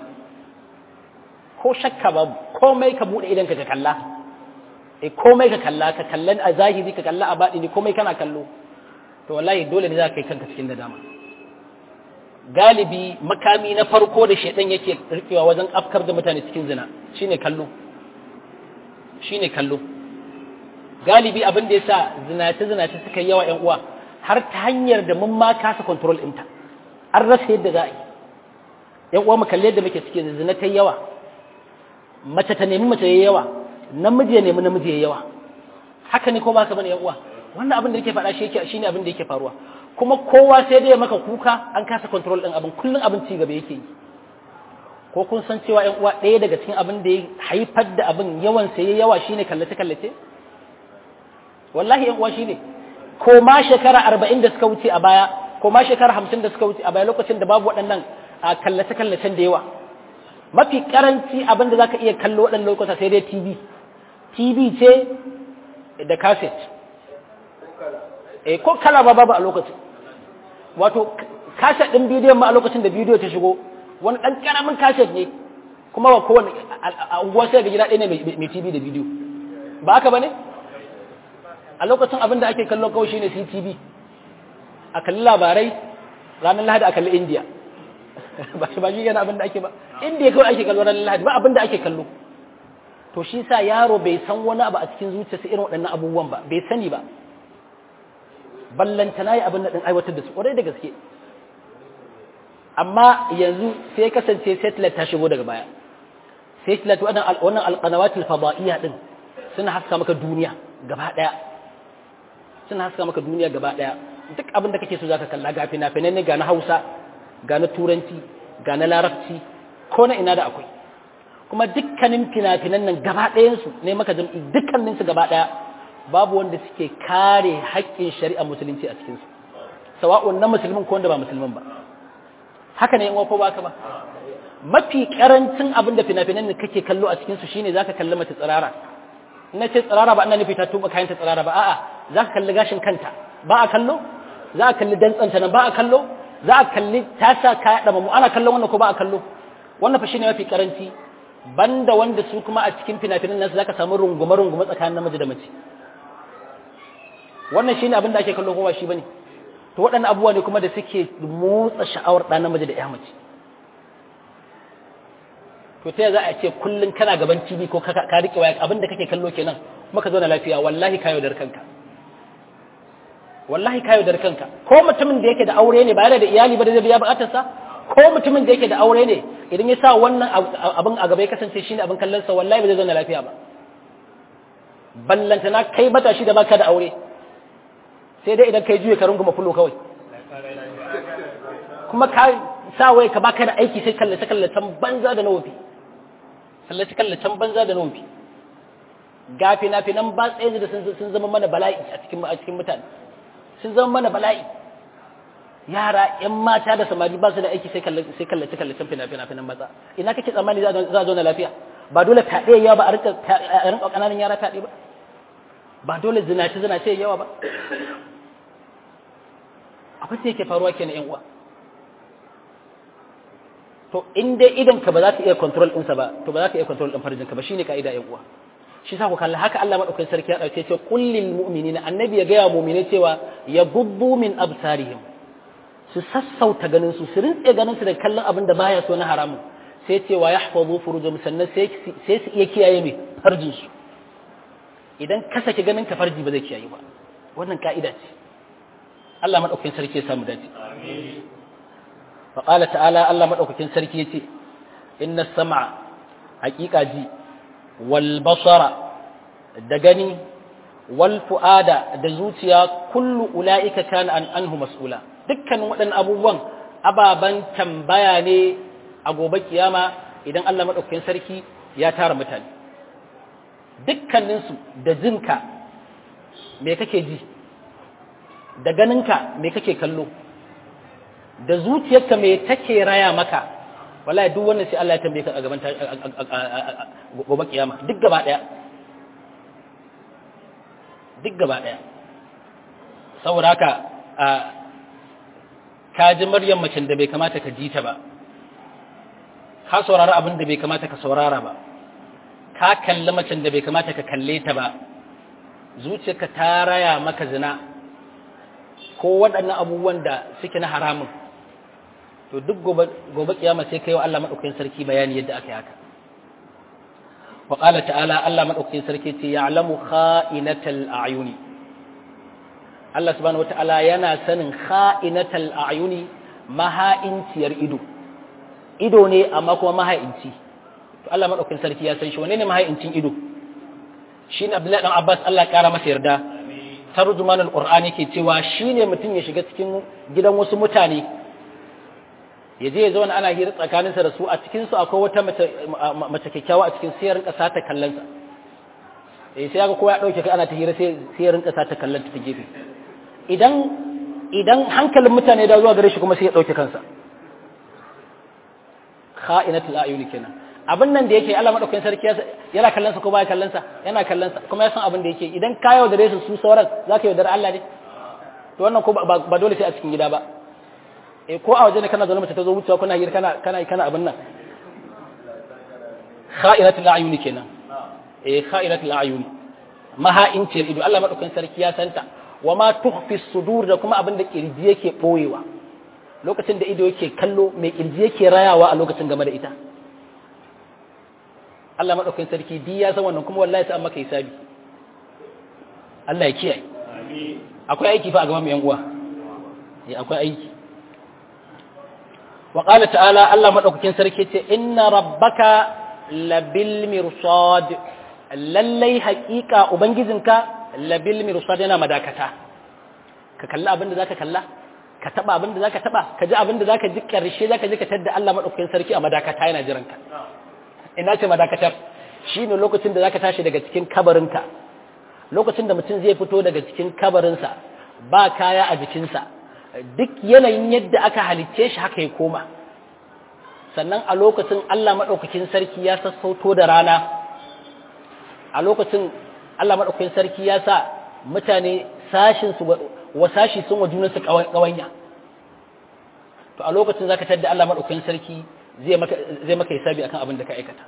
ko shakka babu komai ka buɗe idanka ka kalla e komai ka kalla ka kallan a zahiri ka kalla a baɗini komai kana kallo to wallahi dole ne za ka kai kanka cikin nadama galibi makami na farko da shaidan yake rikewa wajen afkar da mutane cikin zina shine kallo shine kallo galibi abin da yasa zinace zinace suka yi yawa ƴan uwa har ta hanyar da mun ma kasa control ɗinta an rasa yadda za a yi ƴan uwa mu kalle yadda muke cikin zina ta yawa mace ta nemi mace yayi yawa namiji ya nemi namiji yayi yawa haka ne ko ba ka bane ƴan uwa wannan abin da yake faɗa shi yake shine abin da yake faruwa kuma kowa sai dai maka kuka an kasa control ɗin abin kullun abin ci gaba yake yi ko kun san cewa ƴan uwa ɗaya daga cikin abin da ya haifar da abin yawan sai ya yawa shine kallace kallace wallahi ƴan uwa shine ko ma shekara arba'in da suka wuce a baya ko ma shekara hamsin da suka wuce a baya lokacin da babu waɗannan kallace kallacen da yawa mafi karanci abin da zaka iya kallo waɗannan lokuta sai dai tv tv ce da cassette eh ko kala ba babu a lokacin wato cassette ɗin bidiyon ma a lokacin da bidiyo ta shigo wani ɗan ƙaramin kaset ne kuma ba kowane a unguwa sai ga gida ɗaya ne mai tv da bidiyo ba haka ba ne a lokacin abin da ake kallo kawai shine ctv a kalli labarai ranar lahadi a kalli india ba shi ba shi yana abin da ake ba india kawai ake kallo ranar lahadi ba abin da ake kallo to shi sa yaro bai san wani abu a cikin zuciyarsa irin waɗannan abubuwan ba bai sani ba ballantana yi abin da ɗin aiwatar da su ƙwarai da gaske amma yanzu sai kasance satellite ta shigo daga baya satellite wannan alqanawatul fadaiya din suna haska maka duniya gaba daya suna haska maka duniya gaba daya duk abin da kake so zaka kalla ga fina-finai ne ga na Hausa ga na Turanci ga na Larabci ko na ina da akwai kuma dukkanin fina-finan nan gaba ɗayan su ne maka jam'i dukkanin su gaba daya babu wanda suke kare haƙƙin shari'a musulunci a cikin su sawa'un na musulmin ko wanda ba musulmin ba haka ne in ko baka ba mafi karancin abin da fina-finan da kake kallo a cikin su shine zaka kalli mace tsirara ina ce tsirara ba ina nufi ta tuba kayan ta tsirara ba a'a zaka kalli gashin kanta ba a kallo za a kalli dantsanta nan ba a kallo za a kalli ta sa kaya dama mu ana kallon wannan ko ba a kallo wannan fa shine mafi karanci banda wanda su kuma a cikin fina-finan nan zaka samu rungume rungume tsakanin namiji da mace wannan shine abin da ake kallo ko ba shi bane to waɗannan abubuwa ne kuma da suke motsa sha'awar ɗan namiji da ya mace to ta za a ce kullum kana gaban TV ko ka riƙe waya abin da kake kallo kenan kuma ka zauna lafiya wallahi ka yaudar kanka wallahi ka yaudar kanka ko mutumin da yake da aure ne ba yana da iyali ba da zai biya bukatarsa ko mutumin da yake da aure ne idan ya sa wannan abin a gaba ya kasance shine abin kallon sa wallahi ba zai zauna lafiya ba ballanta na kai mata shi da baka da aure sai dai idan kai juye ka runguma fulo kawai kuma ka sa wai ka baka da aiki sai kallace kallacen banza da nawafi kallace kallacen banza da nawafi gafi na finan ba tsaye da sun zama mana bala'i a cikin a cikin mutane sun zama mana bala'i yara yan mata da samari ba su da aiki sai kallace sai kallace kallacen fina fina finan maza ina kake tsammani za a zo na lafiya ba dole taɗe yawa ba a rinka a rinka ƙananan yara taɗe ba ba dole zinace zinace yawa ba abin da yake faruwa kenan yan uwa to in dai idan ka ba za ka iya control ɗinsa ba to ba za ka iya control ɗin farjin ka ba shine ka'ida yan uwa shi sa ku kalla haka Allah madaukakin sarki ya dauke ce kullil mu'minina annabi ya gaya mu'mine cewa ya gubbu min absarihim su sassauta ganin su su rintse ganin su da kallon abin da baya so na haramun sai ce wa yahfazu furujum sannan sai sai su iya kiyaye mai farjin su idan ka saki ganin ka farji ba zai kiyaye ba wannan ka'ida ce Allah madaukakin sarki ya samu dace amin fa qala ta'ala Allah madaukakin sarki yace inna sam'a haqiqa ji wal basara da gani wal fuada da zuciya kullu ulaika kana an anhu mas'ula dukkanin waɗannan abubuwan ababan tambaya ne a gobe kiyama idan Allah madaukakin sarki ya tara mutane dukkaninsu da jinka me kake ji da ganinka me kake kallo da zuciyarka me take raya maka wallahi duk wannan sai Allah ya tambaye ka a gaban gobe kiyama duk gaba daya duk gaba daya saboda haka ka ji maryam macen da bai kamata ka ji ta ba ka saurara abin da bai kamata ka saurara ba ka kalli macen da bai kamata ka kalle ta ba zuciyarka ta raya maka zina ko waɗannan abubuwan da suke na haramun to duk gobe kiyama sai kai wa Allah madaukakin sarki bayani yadda aka yi haka wa qala ta'ala Allah madaukakin sarki ce ya'lamu kha'inatal a'yuni Allah subhanahu wata'ala yana sanin kha'inatal a'yuni maha'inciyar ido ido ne amma kuma maha'inci to Allah madaukakin sarki ya san shi wane ne maha'incin ido shine Abdullahi dan Abbas Allah kara masa yarda tarjumanul qur'ani ke cewa shine mutum ya shiga cikin gidan wasu mutane ya je ya zauna ana hira tsakaninsa da su a cikin su akwai wata mace kyakkyawa a cikin sai ya rinka sata kallon sa eh sai ga kowa ya dauke kai ana ta hira sai sai ya rinka sata kallon ta gefe idan idan hankalin mutane da zuwa gare shi kuma sai ya dauke kansa kha'inatul ayuni kenan abin nan da yake Allah madaukakin sarki yana kallon sa ko baya kallon sa yana kallon sa kuma ya san abin da yake idan ka yaudare su su sauran zaka yaudare Allah ne to wannan ko ba dole sai a cikin gida ba eh ko a waje ne kana zaune mace ta zo wucewa kuna hira kana kana kana abin nan kha'iratul ayuni kenan eh kha'iratul ayuni maha'inci ido Allah madaukakin sarki ya santa wa ma tukhfi sudur da kuma abin da kirji yake boyewa lokacin da ido yake kallo mai kirji yake rayawa a lokacin game da ita Allah madaukakin sarki di ya san wannan kuma wallahi sai an maka hisabi Allah ya kiyaye amin akwai aiki fa a gaban mu yan uwa eh akwai aiki wa qala ta'ala Allah madaukakin sarki ce inna rabbaka labil mirsad lallai haƙiƙa ubangijinka labil mirsad yana madakata ka kalla abin da zaka kalla ka taba abin da zaka taba ka ji abin da zaka ji karshe zaka ji ka tadda Allah madaukakin sarki a madakata yana jiran ka ina ce madakatar shine lokacin da zaka tashi daga cikin kabarinka lokacin da mutum zai fito daga cikin kabarinsa ba kaya a jikinsa duk yanayin yadda aka halicce shi haka ya koma sannan a lokacin Allah maɗaukakin sarki ya sassauto da rana a lokacin Allah maɗaukakin sarki ya sa mutane sashin su wa sashi sun wa junansu ƙawanya to a lokacin zaka tadda Allah maɗaukakin sarki zai maka zai maka hisabi akan abin da ka aikata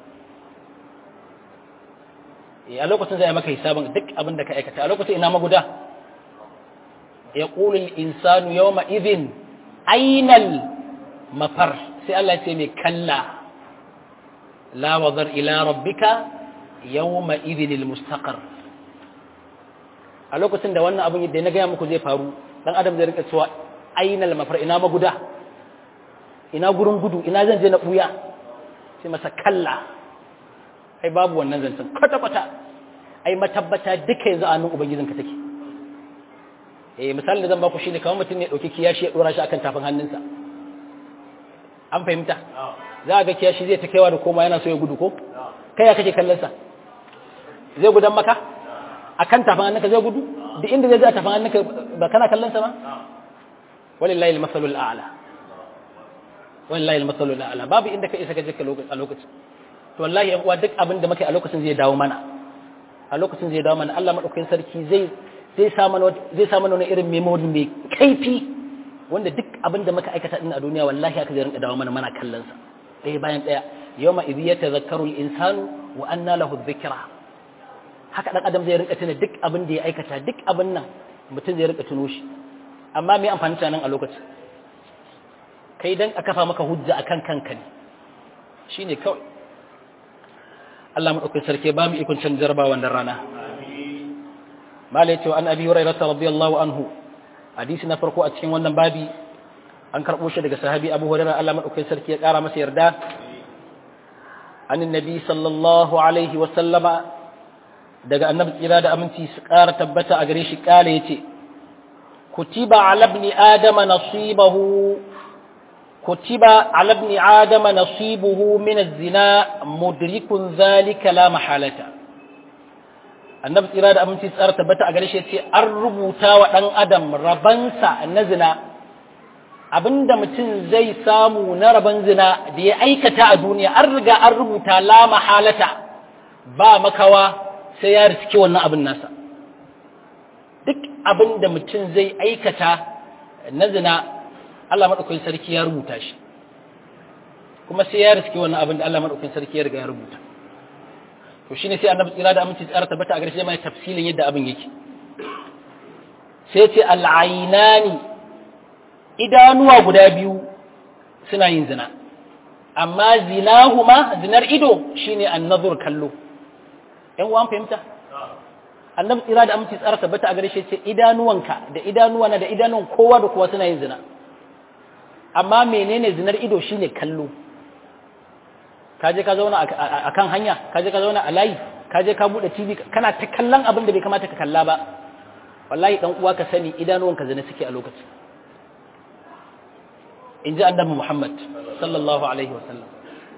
a lokacin zai maka hisabin duk abin da ka aikata a lokacin ina maguda yaqulu al-insanu yawma idhin aynal mafar sai Allah ce mai kalla la wazar ila rabbika yawma idhinil mustaqar a lokacin da wannan abin da na gaya muku zai faru dan adam zai rika cewa ainal mafar ina maguda ina gurin gudu ina zan je na buya sai masa kalla ai babu wannan zancen kwata kwata ai matabbata duka yanzu a hannun ubangijinka take eh misalin da zan baku shine kamar mutum ne dauki kiyashi ya dora shi akan tafin hannunsa an fahimta za a ga kiyashi zai ta kaiwa da koma yana so ya gudu ko kai ya kake kallon sa zai gudan maka akan tafin hannunka zai gudu duk inda zai je a tafin hannunka ba kana kallon sa ba walillahi al-masalul a'la wallahi al-masalul a'la babu inda ka isa ka je ka a lokacin to wallahi yan uwa duk abin da muke a lokacin zai dawo mana a lokacin zai dawo mana Allah madaukakin sarki zai zai sa mana zai sa mana wani irin memory mai kaifi wanda duk abin da muka aikata din a duniya wallahi aka zai rinka dawo mana mana kallon sa ɗaya bayan ɗaya yawma idh yatadhakkaru al-insanu wa anna lahu dhikra haka dan adam zai rinka tuna duk abin da ya aikata duk abin nan mutum zai rinka tuno shi amma me amfani ta nan a lokacin kai dan a kafa maka hujja akan kanka ne shine kawai Allah madaukakin sarki ba mu ikon can jarba wannan rana malai cewa an abi hurairah radiyallahu anhu hadisi na farko a cikin wannan babi an karbo shi daga sahabi abu hurairah Allah madaukakin sarki ya kara masa yarda an annabi sallallahu alaihi wa sallama daga annabi tsira da aminci su kara tabbata a gare shi kale yace kutiba ala ibn adama nasibahu كتب على ابن آدم نصيبه من الزنا مدرك ذلك لا محالة annabi tsira da aminci tsara tabbata a gare shi ce an rubuta wa ɗan adam rabansa na zina abinda mutum zai samu na raban zina da ya aikata a duniya an riga an rubuta la mahalata ba makawa sai ya riski wannan abin nasa duk abinda mutum zai aikata na zina Allah maɗaukakin sarki ya rubuta shi kuma sai ya riske wannan abin da Allah maɗaukakin sarki ya riga ya rubuta to shine sai annabi tsira da aminci tsara tabbata a garshe mai tafsilin yadda abin yake sai ce al'ainani idanuwa guda biyu suna yin zina amma zinahuma zinar ido shine annazur kallo yan uwan fahimta annabi tsira da aminci tsara tabbata a garshe ce idanuwanka da idanuwana da idanuwan kowa da kowa suna yin zina amma menene zinar ido shine kallo kaje ka zauna a kan hanya kaje ka zauna a layi kaje ka bude TV kana ta kallon abin da bai kamata ka kalla ba wallahi dan uwa ka sani idanuwanka zina suke a lokacin inji annabi Muhammad sallallahu alaihi wasallam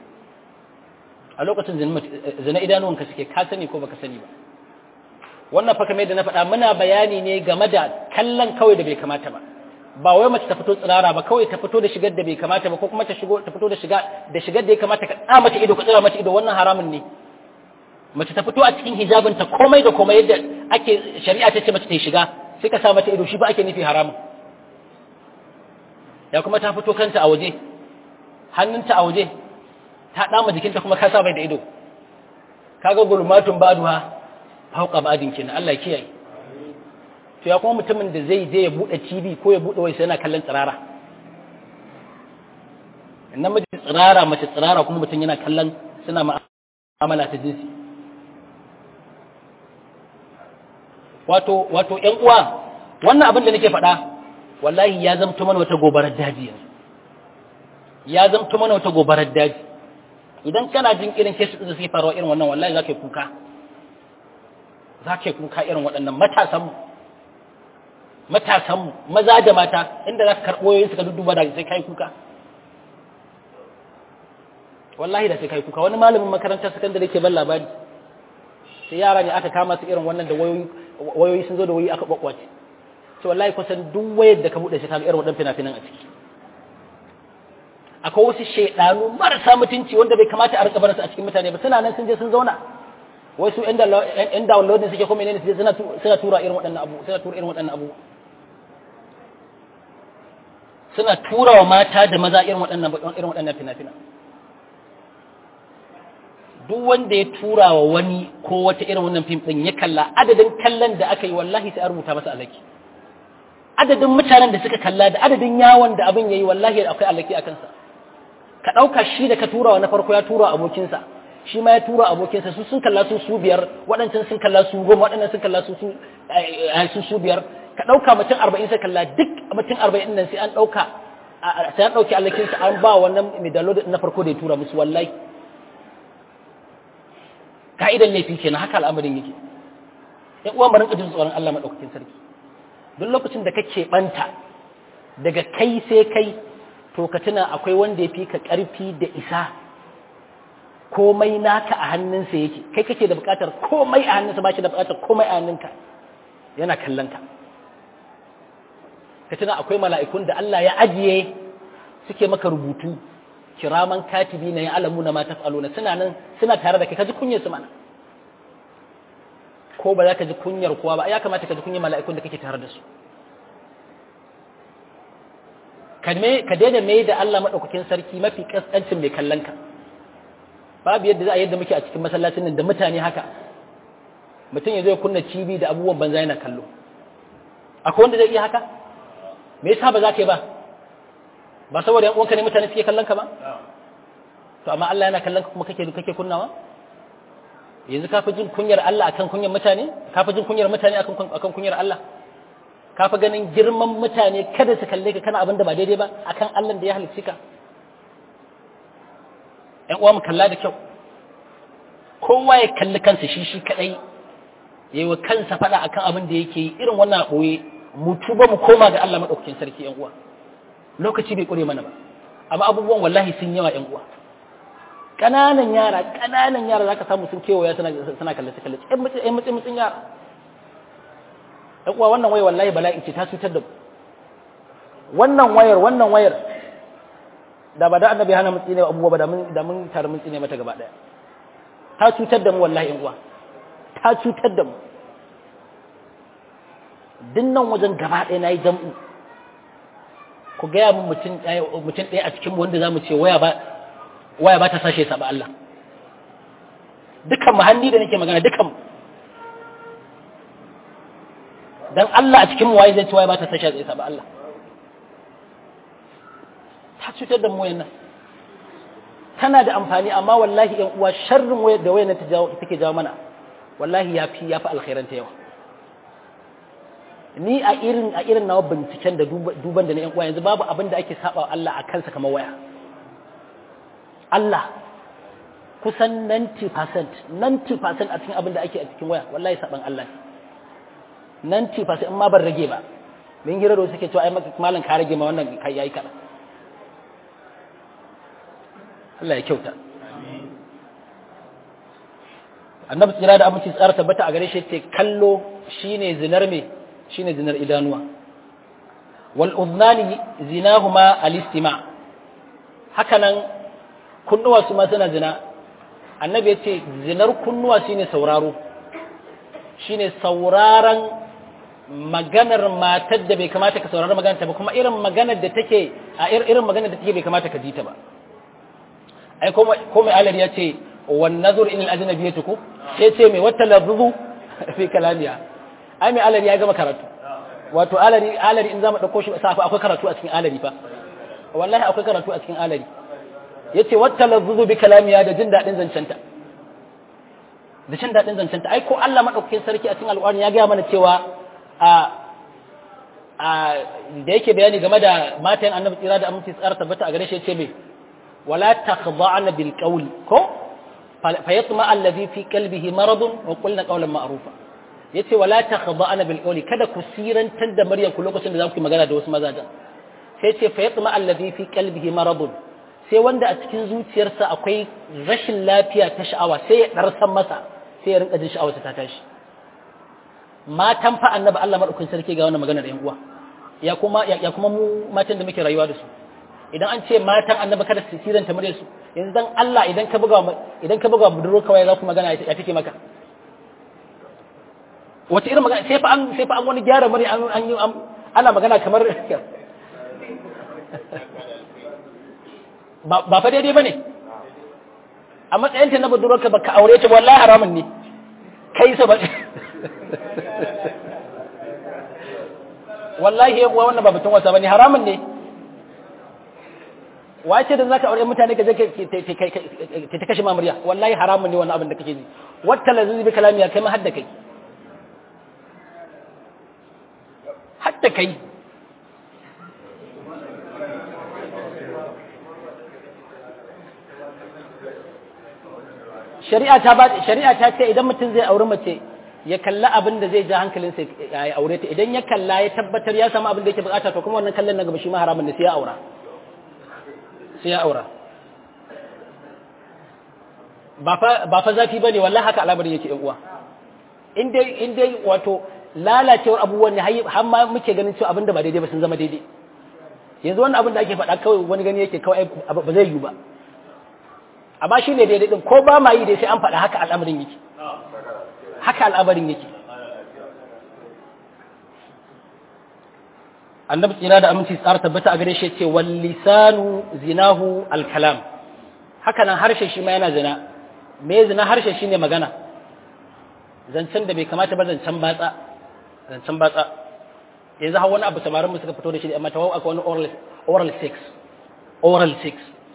a lokacin zina idanuwanka suke ka sani ko baka sani ba wannan fa kamar yadda na faɗa muna bayani ne game da kallon kawai da bai kamata ba ba wai mace ta fito tsirara ba kawai ta fito da shigar da bai kamata ba ko kuma ta shigo ta fito da shiga da shigar da ya kamata ka tsaya mata ido ka tsira mata ido wannan haramun ne mace ta fito a cikin hijabin ta komai da komai yadda ake shari'a ta ce mace ta yi shiga sai ka sa mata ido shi ba ake nufi haramun ya kuma ta fito kanta a waje hannunta a waje ta dama jikinta kuma ka sa mai da ido kaga gulmatun baduha fauka ba'adin kenan Allah ya kiyaye to ya kuma mutumin da zai je ya bude TV ko ya bude wai sai yana kallon tsirara namiji tsirara mace tsirara kuma mutum yana kallon suna ma'amala ta jinsi wato wato ƴan uwa wannan abin da nake faɗa wallahi ya zamto mana wata gobarar daji yanzu ya zamto mana wata gobarar daji idan kana jin irin kesu da suke faruwa irin wannan wallahi za ka yi kuka za ka yi kuka irin waɗannan matasanmu matasanmu maza da mata inda za ka karɓo yoyin suka dudduba da sai kai kuka wallahi da sai kai kuka wani malamin makarantar sakandare ke ban labari sai yara ne aka kama su irin wannan da wayoyi sun zo da wayoyi aka kwakwace sai wallahi kusan duk wayar da ka buɗe shi ka ga irin waɗannan fina-finan a ciki akwai wasu shaidanu marasa mutunci wanda bai kamata a rika barinsu a cikin mutane ba suna nan sun je sun zauna wasu yan downloading suke kuma ne suna tura irin waɗannan abu suna tura irin waɗannan abu suna tura wa mata da maza irin waɗannan irin waɗannan fina-fina duk wanda ya tura wa wani ko wata irin wannan fim ɗin ya kalla adadin kallon da aka yi wallahi sai a rubuta masa alaki adadin mutanen da suka kalla da adadin yawon da abin ya yi wallahi akwai alaki a kansa ka ɗauka shi da ka tura wa na farko ya tura abokinsa shi ma ya tura abokinsa su sun kalla su su biyar waɗancan sun kalla su goma waɗannan sun kalla su su su biyar ka ɗauka mutum arba'in sai kalla duk mutum arba'in nan sai an ɗauka sai an ɗauki allakinsa an ba wannan mai download na farko da ya tura musu wallahi ka'idan laifi kenan haka al'amarin yake in uwan barin jin tsoron Allah madaukakin sarki duk lokacin da kake banta daga kai sai kai to ka tuna akwai wanda ya fi ka ƙarfi da isa komai naka a hannunsa yake kai kake da buƙatar komai a hannunsa ba shi da buƙatar komai a hannunka yana kallon ka ka tuna akwai mala'ikun da Allah ya ajiye suke maka rubutu kiraman katibi na yin alamu na mata falona suna nan suna tare da kai ka ji kunyar su mana ko ba za ka ji kunyar kowa ba ya kamata ka ji kunyar mala'ikun da kake tare da su ka daina mai da Allah maɗaukakin sarki mafi ƙasƙancin mai kallon ka babu yadda za a yadda muke a cikin masallacin nan da mutane haka mutum ya zo ya kunna cibi da abubuwan banza yana kallo akwai wanda zai iya haka me yasa ba za ka yi ba ba saboda yan uwanka ne mutane suke kallon ka ba to amma Allah yana kallon ka kuma kake kake kunnawa yanzu ka fi jin kunyar Allah akan kunyar mutane ka fi jin kunyar mutane akan akan kunyar Allah ka fi ganin girman mutane kada su kalle ka kana abin da ba daidai ba akan Allah da ya halicci ka ƴan uwa mu kalla da kyau kowa ya kalli kansa shi shi kadai yayi wa kansa fada akan abin da yake yi irin wannan boye mu tuba mu koma ga Allah madaukakin sarki ƴan uwa lokaci bai kure mana ba amma abubuwan wallahi sun yawa ƴan uwa ƙananan yara ƙananan yara zaka samu sun kewaya suna suna kallace kallace ƴan mutsin ƴan mutsin mutsin yara ƴan uwa wannan wayar wallahi bala'i ce ta cutar da mu wannan wayar wannan wayar da ba da annabi hana mutsi ne abubuwa ba da mun da mun tare mutsi ne mata gaba daya ta cutar da mu wallahi ƴan uwa ta cutar da mu dinnan wajen gaba ɗaya nayi jam'u ku gaya min mutum ɗaya mutum ɗaya a cikin wanda zamu ce waya ba waya ba ta sashe sa ba Allah dukan mu hanni da nake magana dukan dan Allah a cikin mu waye zai ce waya ba ta sashe sa ba Allah ta cutar da mu wayan nan tana da amfani amma wallahi yan uwa sharrin wayar da wayar ta jawo take jawo mana wallahi yafi yafi alkhairan ta yawa ni a irin a irin nawa binciken da duban da na yan uwa yanzu babu abin da ake saba Allah a kansa kamar waya Allah kusan 90% 90% a cikin abin da ake a cikin waya wallahi saban Allah ne 90% in ma ban rage ba min hira da suke cewa ai malam ka rage ma wannan kai yayi kada Allah ya kyauta annabi tsira da aminci tsara tabbata a gare shi ce kallo shine zinar me shine zinar idanuwa wal udnani zinahuma al istima hakanan kunnuwa su ma suna zina annabi yace zinar kunnuwa shine sauraro shine sauraron maganar matar da bai kamata ka saurari maganar ta ba kuma irin maganar da take a irin maganar da take bai kamata ka ji ta ba ai ko mai alari ya ce wan nazur ilal ajnabiyatu ko sai ce mai wata lafzu fi kalamiya ai mai alari ya gama karatu wato alari alari in zamu dauko shi safa akwai karatu a cikin alari fa wallahi akwai karatu a cikin alari yace wata lafzu bi kalamiya da jin dadin zancenta da jin dadin zancenta ai ko Allah madaukakin sarki a cikin alƙur'ani ya ga mana cewa a a da yake bayani game da matan annabi tsira da aminci tsara tabbata a gare shi yace me ولا تخضعن بالقول كو فيطمع الذي في قلبه مرض وقلنا قولا معروفا yace wala takhda'na bil qawli kada ku sirantar da maryam ku lokacin da za ku yi magana da wasu mazajen sai ce fa yatma alladhi fi qalbihi marad sai wanda a cikin zuciyarsa akwai rashin lafiya ta sha'awa sai ya darsan masa sai ya rinka jin sha'awa ta tashi matan fa annabi Allah madaukakin sarki ga wannan magana da yan uwa ya kuma ya kuma mu matan da muke rayuwa da su idan an ce matan annabi kada su siranta mure su yanzu dan Allah idan ka buga idan ka buga budurwar kawai za ku magana ya take maka wace irin magana sai fa an sai fa an wani gyara mure an an yi ana magana kamar ba ba fa daidai bane a matsayin ta na budurwar ka baka aure ta wallahi haramun ne kai sa ba wallahi yan uwa wannan ba batun wasa bane haramun ne wace da zaka aure mutane ka je ka ta kashe mamuriya wallahi haramun ne wannan abin da kake ji wata lazizi bi kalamiya kai ma hadda kai hadda kai shari'a ta ba shari'a ta ce idan mutum zai auri mace ya kalla abin da zai ja hankalinsa ya aure ta idan ya kalla ya tabbatar ya samu abin da yake bukata to kuma wannan kallon na gaba shi ma haramun ne sai ya aura sai ya aura ba fa zafi bane wallahi haka al'amarin yake yan uwa in dai in dai wato lalacewar abubuwan ne har ma muke ganin cewa abin da ba daidai ba sun zama daidai yanzu wannan abin da ake faɗa kawai wani gani yake kawai ba zai yiwu ba amma shi ne daidai din ko ba ma yi dai sai an faɗa haka al'amarin yake haka al'amarin yake annabi tsira da aminci tsara tabbata a gare shi ce wal lisanu zinahu al kalam haka nan harshe shi ma yana zina me zina harshe shine magana zancen da bai kamata ba zancen batsa zancen batsa yanzu har wani abu samarin mu suka fito da shi amma tawau akwai wani oral oral sex oral sex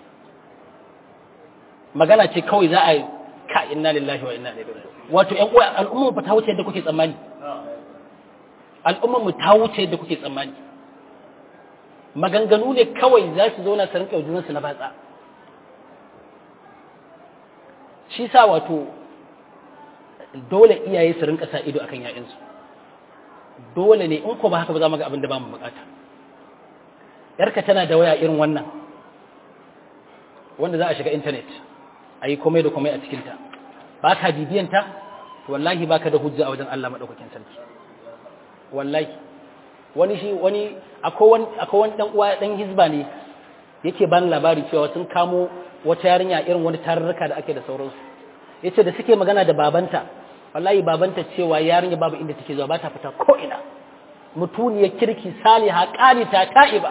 magana ce kawai za a yi ka inna lillahi wa inna ilaihi raji'un wato ƴan uwa al'umma ba ta wuce yadda kuke tsammani al'umma mu ta wuce yadda kuke tsammani maganganu ne kawai za su zauna su rinka junan su na batsa shi sa wato dole iyaye su rinka sa ido akan ƴaƴansu dole ne in ko ba haka ba za mu ga abin da ba mu bukata yarka tana da waya irin wannan wanda za a shiga intanet a yi komai da komai a cikinta ba ka bibiyanta wallahi ba ka da hujja a wajen Allah maɗaukakin sarki wallahi wani shi wani akwai wani ɗan uwa ɗan hizba ne yake bani labari cewa sun kamo wata yarinya irin wani tarurruka da ake da sauransu ya ce da suke magana da babanta wallahi babanta cewa yarinya babu inda take zuwa ba ta fita ko ina mutuniyar kirki saliha ƙanita ta'iba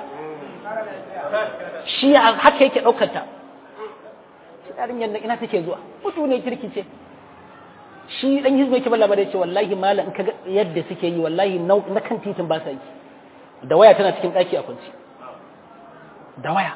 shi haka yake ɗaukar ta yarinyar nan ina take zuwa mutu ne kirki ce shi dan hizba yake balla bare ce wallahi malam in kaga yadda suke yi wallahi na kan titin ba sa yi da waya tana cikin daki a kunci da waya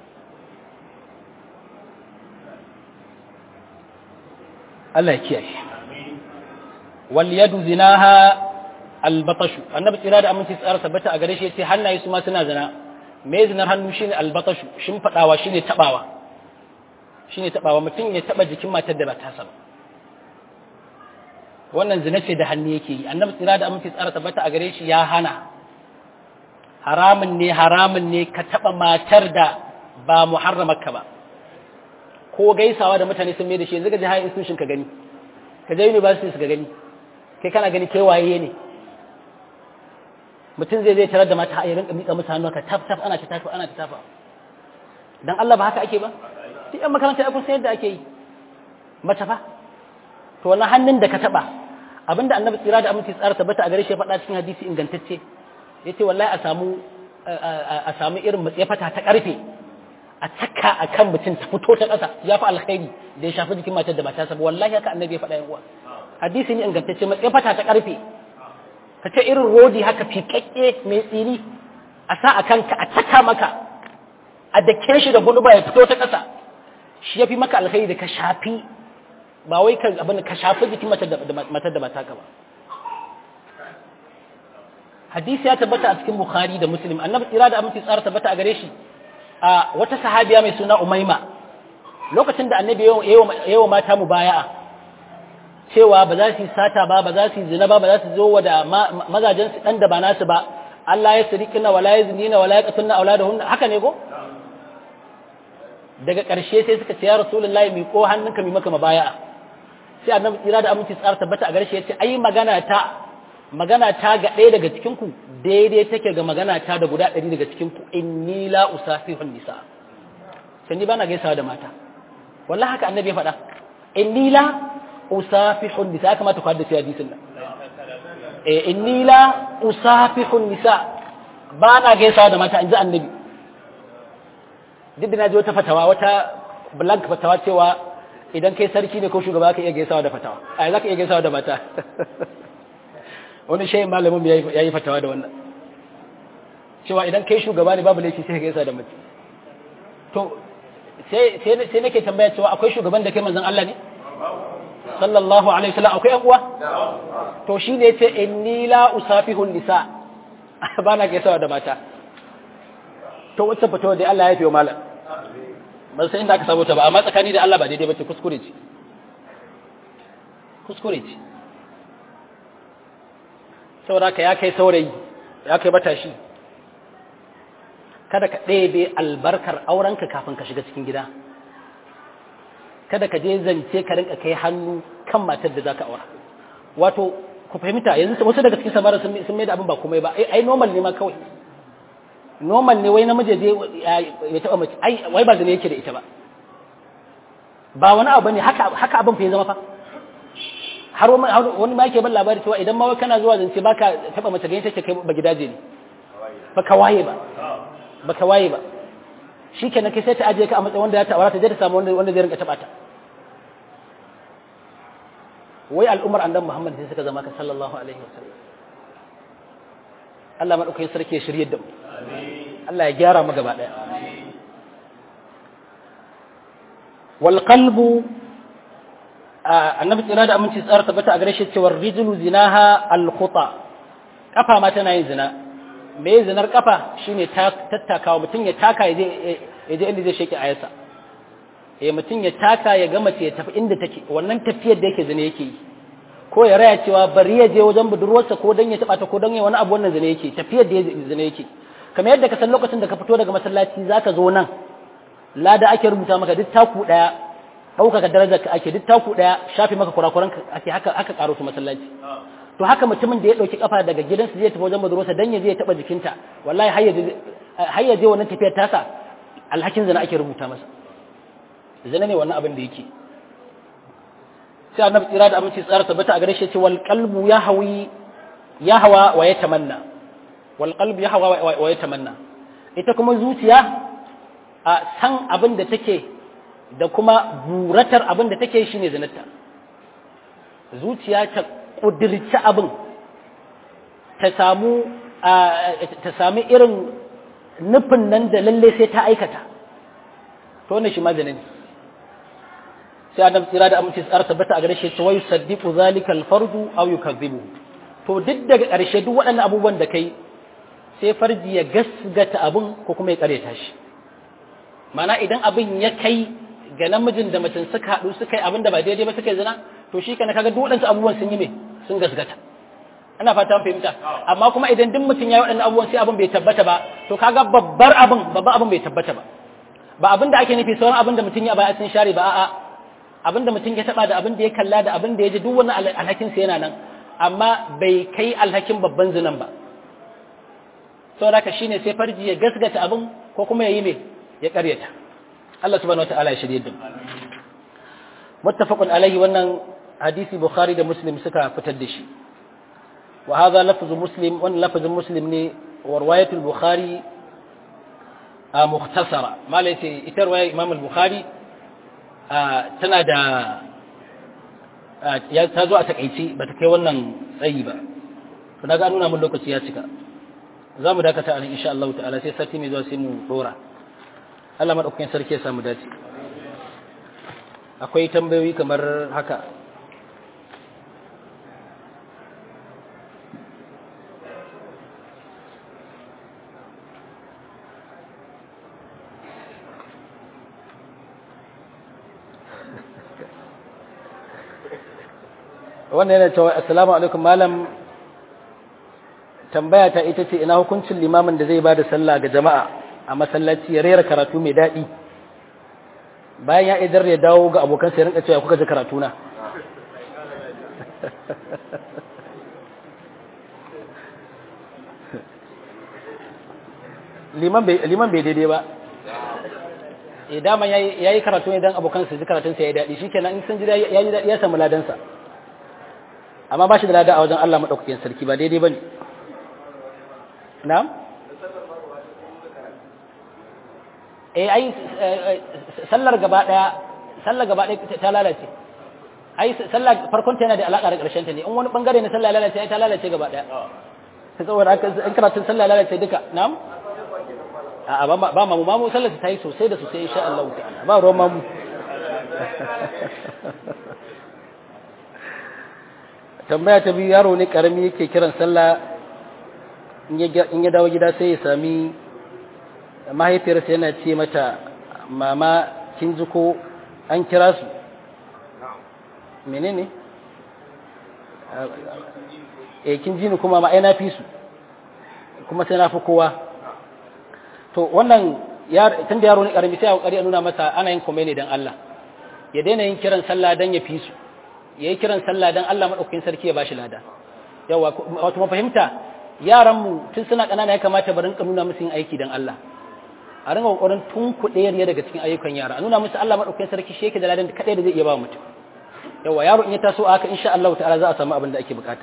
Allah ya kiyaye wal yadu zinaha al batashu annabi tsira da aminci tsara tabbata a gare shi yace hannaye su ma suna zina me zinar hannu shine al batashu shin fadawa shine tabawa shi ne taɓawa mutum ya taɓa jikin matar da ba ta ba wannan zina ce da hannu yake yi annabi tsira da amince tsara tabbata a gare shi ya hana haramun ne haramun ne ka taɓa matar da ba muharramarka ba ko gaisawa da mutane sun mai da shi yanzu ga ji hayan institution ka gani ka je university ka gani kai kana gani kai waye ne mutum zai zai tarar da mata a rinka miƙa musu hannu ka taf taf ana ta tafa ana ta tafa dan Allah ba haka ake ba duk yan makaranta ya kusa yadda ake yi mace fa to wannan hannun da ka taba abinda annabi tsira da aminci tsara tabbata a gare shi ya faɗa cikin hadisi ingantacce yace wallahi a samu a samu irin matsefata ta karfe a taka akan mutum ta fito ta ƙasa ya fi alkhairi da ya shafi jikin matar da ba ta saba wallahi haka annabi ya faɗa yan uwa hadisi ne ingantacce matsefata ta karfe ka ce irin rodi haka fiƙaƙƙe mai tsini a sa a kanka a taka maka a dake shi da guluba ya fito ta ƙasa shi ya fi maka alkhairi da ka shafi ba wai kan abin ka shafi jikin matar da ba taka ba hadisi ya tabbata a cikin bukhari da muslim annabi tsira da aminci tsara tabbata a gare shi a wata sahabiya mai suna umaima lokacin da annabi yawa mata mu baya'a cewa ba za su yi sata ba ba za su yi zina ba ba za su zo wa da mazajen su dan da ba nasu ba Allah ya sirikina wala ya zinina wala ya qatunna auladahunna haka ne ko daga ƙarshe sai suka ce ya rasulullahi mi ko hannunka mi maka mabaya'a sai annabi tsira da aminci tsara tabbata a garshe ya ce ai magana ta magana ta ga ɗaya daga cikin ku daidai take ga magana ta da guda ɗari daga cikin ku inni la usafihun nisa sai ni bana gaisawa da mata wallahi haka annabi ya faɗa inni la usafihun nisa ya kamata ku haddace hadisin nan eh inni la usafihun nisa bana gaisawa da mata inji annabi duk da na ji wata fatawa wata blank fatawa cewa idan kai sarki ne ko shugaba ka iya gaisawa da fatawa a za ka iya gaisawa da mata wani shayin malamin ya yi fatawa da wannan cewa idan kai shugaba ne babu laifi sai ka gaisa da mace to sai nake tambaya cewa akwai shugaban da kai manzon Allah ne sallallahu alaihi wasallam akwai yan uwa to shi ne yace inni la usafihu nisa ba na gaisawa da mata to wacce fatawa dai Allah ya fi wa malam ban san inda aka samu ta ba amma tsakani da Allah ba daidai bace kuskure ce kuskure ce saboda ka ya kai saurayi ya kai matashi kada ka ɗebe albarkar aurenka kafin ka shiga cikin gida kada ka je zance ka rinka kai hannu kan matar da za ka aura wato ku fahimta yanzu wasu daga cikin samara sun mai da abin ba komai ba ai normal ne ma kawai normal ne wai namiji je ya taba mace ai wai ba zane yake da ita ba ba wani abu ne haka haka abin fa ya zama fa har wani ma yake ban labari cewa idan ma wai kana zuwa zance baka taba mace ganin take kai ba gidaje ne baka waye ba baka waye ba shikenan kai sai ta aje ka a matsayin wanda ya ta aura ta je ta samu wanda wanda zai rinka taba ta wai al'ummar annabi Muhammad sai suka zama ka sallallahu alaihi wasallam Allah madaukakin sarki ya shirye da mu Allah ya gyara mu gaba daya wal qalbu annabi tsira da aminci tsara tabbata a gare shi cewa rijlu zinaha al khuta kafa ma tana yin zina me zinar kafa shine tattakawa mutum ya taka ya je ya je inda zai sheke ayarsa eh mutum ya taka ya ga mace ya tafi inda take wannan tafiyar da yake zina yake yi ko ya raya cewa bari ya je wajen budurwarsa ko dan ya taba ta ko dan ya wani abu wannan zina yake tafiyar da zina yake kamar yadda ka san lokacin da ka fito daga masallaci zaka zo nan lada ake rubuta maka duk taku daya ɗaukaka darajar ka ake duk taku daya shafi maka kurakuran ka ake haka aka karo su masallaci to haka mutumin da ya dauki kafa daga gidansa zai tafi wajen budurwarsa dan ya je ya taba jikinta wallahi har ya je har ya je wannan tafiyar tasa alhakin zina ake rubuta masa zina ne wannan abin da yake sai annabi tsira da aminci tsara tabbata a gare shi ce wal qalbu ya hawi ya hawa wa ya tamanna wal qalbu ya hawa wa ya tamanna ita kuma zuciya a san abin da take da kuma buratar abin da take shine zinarta zuciya ta kudirci abin ta samu ta sami irin nufin nan da lalle sai ta aikata to wannan shi maganin ne sai adam tsira da amince tsara tabbata a gare shi ta wayu saddiqu zalika alfardu aw yukazzibu to duk daga ƙarshe duk waɗannan abubuwan da kai sai farji ya gasgata abin ko kuma ya ƙareta shi mana idan abin ya kai ga namijin da mutum suka haɗu suka yi abin da ba daidai ba suka yi zina to shi kana kaga duk waɗansu abubuwan sun yi me sun gasgata ana fata an fahimta amma kuma idan duk mutum ya yi waɗannan abubuwan sai abin bai tabbata ba to kaga babbar abin babban abin bai tabbata ba ba abin da ake nufi sauran abin da mutum ya baya sun share ba a'a abin da mutum ya taba da abin da ya kalla da abin da ya ji duk wannan alhakin sa yana nan amma bai kai alhakin babban zinan ba saboda haka shine sai farji ya gasgata abin ko kuma ya yi me ya karyata Allah subhanahu wataala ya shirye da mu muttafaqun alaihi wannan hadisi bukhari da muslim suka fitar da shi wa hadha lafzu muslim wannan lafzin muslim ne wa riwayatul bukhari a mukhtasara malai ce ita riwaya imam al-bukhari tana da ya ta zo a takaice ba ta kai wannan tsayi ba to na ga nuna mun lokaci ya cika za mu dakata a nan insha Allah ta'ala sai sati mai zuwa sai mu dora Allah madaukakin sarki ya samu dace akwai tambayoyi kamar haka wannan yana cewa assalamu alaikum malam tambaya ta ita ce ina hukuncin limamin da zai bada sallah ga jama'a a masallaci ya rera karatu mai daɗi bayan ya idar ya dawo ga abokan sai rinka cewa kuka ji karatu na liman bai liman bai daidai ba eh dama yayi karatu ne dan abokan su ji karatun sa yayi daɗi shikenan in sun ji yayi daɗi ya samu ladansa amma ba shi da lada a wajen Allah maɗaukakin sarki ba daidai ba ne na'am? eh ai sallar gaba ɗaya sallar gaba ɗaya ta lalace ai sallar farkon ta yana da alaƙa da ƙarshen ta ne in wani ɓangare na sallar lalace ai ta lalace gaba ɗaya ta saboda haka in karatun sallar lalace duka na'am? a ba mamu mamu sallar ta yi sosai da sosai insha Allah ta'ala ba ruwan mamu tambaya ta biyu yaro ne karami yake kiran sallah in ya dawo gida sai ya sami mahaifiyarsa yana ce mata mama kin ji ko an kira su menene eh kin ji ni kuma ma ai na fi su kuma sai na fi kowa to wannan tun da yaro ne karami sai a kokari a nuna masa ana yin komai ne dan Allah ya daina yin kiran sallah dan ya fi su yayi kiran sallah dan Allah madaukakin sarki ya bashi lada yawa wato mu fahimta yaran mu tun suna kanana ya kamata barin ka nuna musu yin aiki dan Allah a ringa kokarin tun kuɗe ne daga cikin ayyukan yara a nuna musu Allah madaukakin sarki shi yake da ladan kadai da zai iya ba mutum yawa yaro in ya taso haka insha Allah ta'ala za a samu abin da ake bukata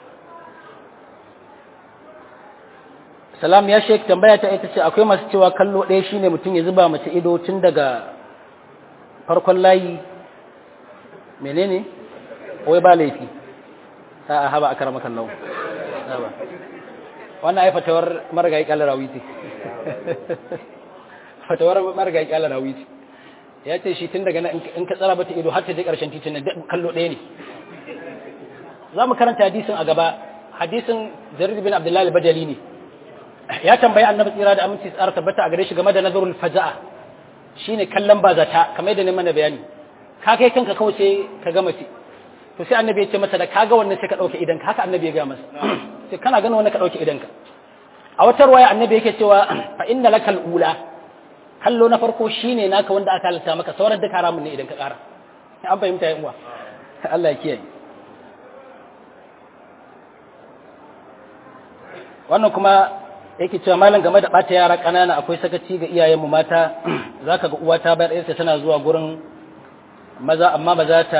salam ya shek tambaya ta ita ce akwai masu cewa kallo ɗaya shine mutum ya zuba mace ido tun daga farkon layi menene wai ba laifi a haba a karama kallon wannan ai fatawar marigayi kala rawi ce fatawar marigayi kala rawi ce ya ce shi tun daga nan in ka tsara bata ido har ta je ƙarshen titin nan kallo ɗaya ne za mu karanta hadisin a gaba hadisin jarir bin abdullahi bajali ne ya tambayi annabi tsira da aminci tsara tabbata a gare shi game da nazarul faja'a shine kallon bazata kamar yadda ne mana bayani ka kai kanka kawai sai ka ga mace to sai annabi ya ce masa da kaga wannan sai ka dauke idan ka haka annabi ya ga masa sai kana ganin wannan ka dauke idan ka a wata ruwaya annabi yake cewa fa inna lakal ula kallo na farko shine naka wanda aka halatta maka sauran duka haramun ne idan ka kara an fahimta yan uwa Allah ya kiyaye wannan kuma yake cewa malam game da bata yara ƙanana akwai sakaci ga iyayenmu mata zaka ga uwa ta bayar yarsa tana zuwa gurin maza amma ba za ta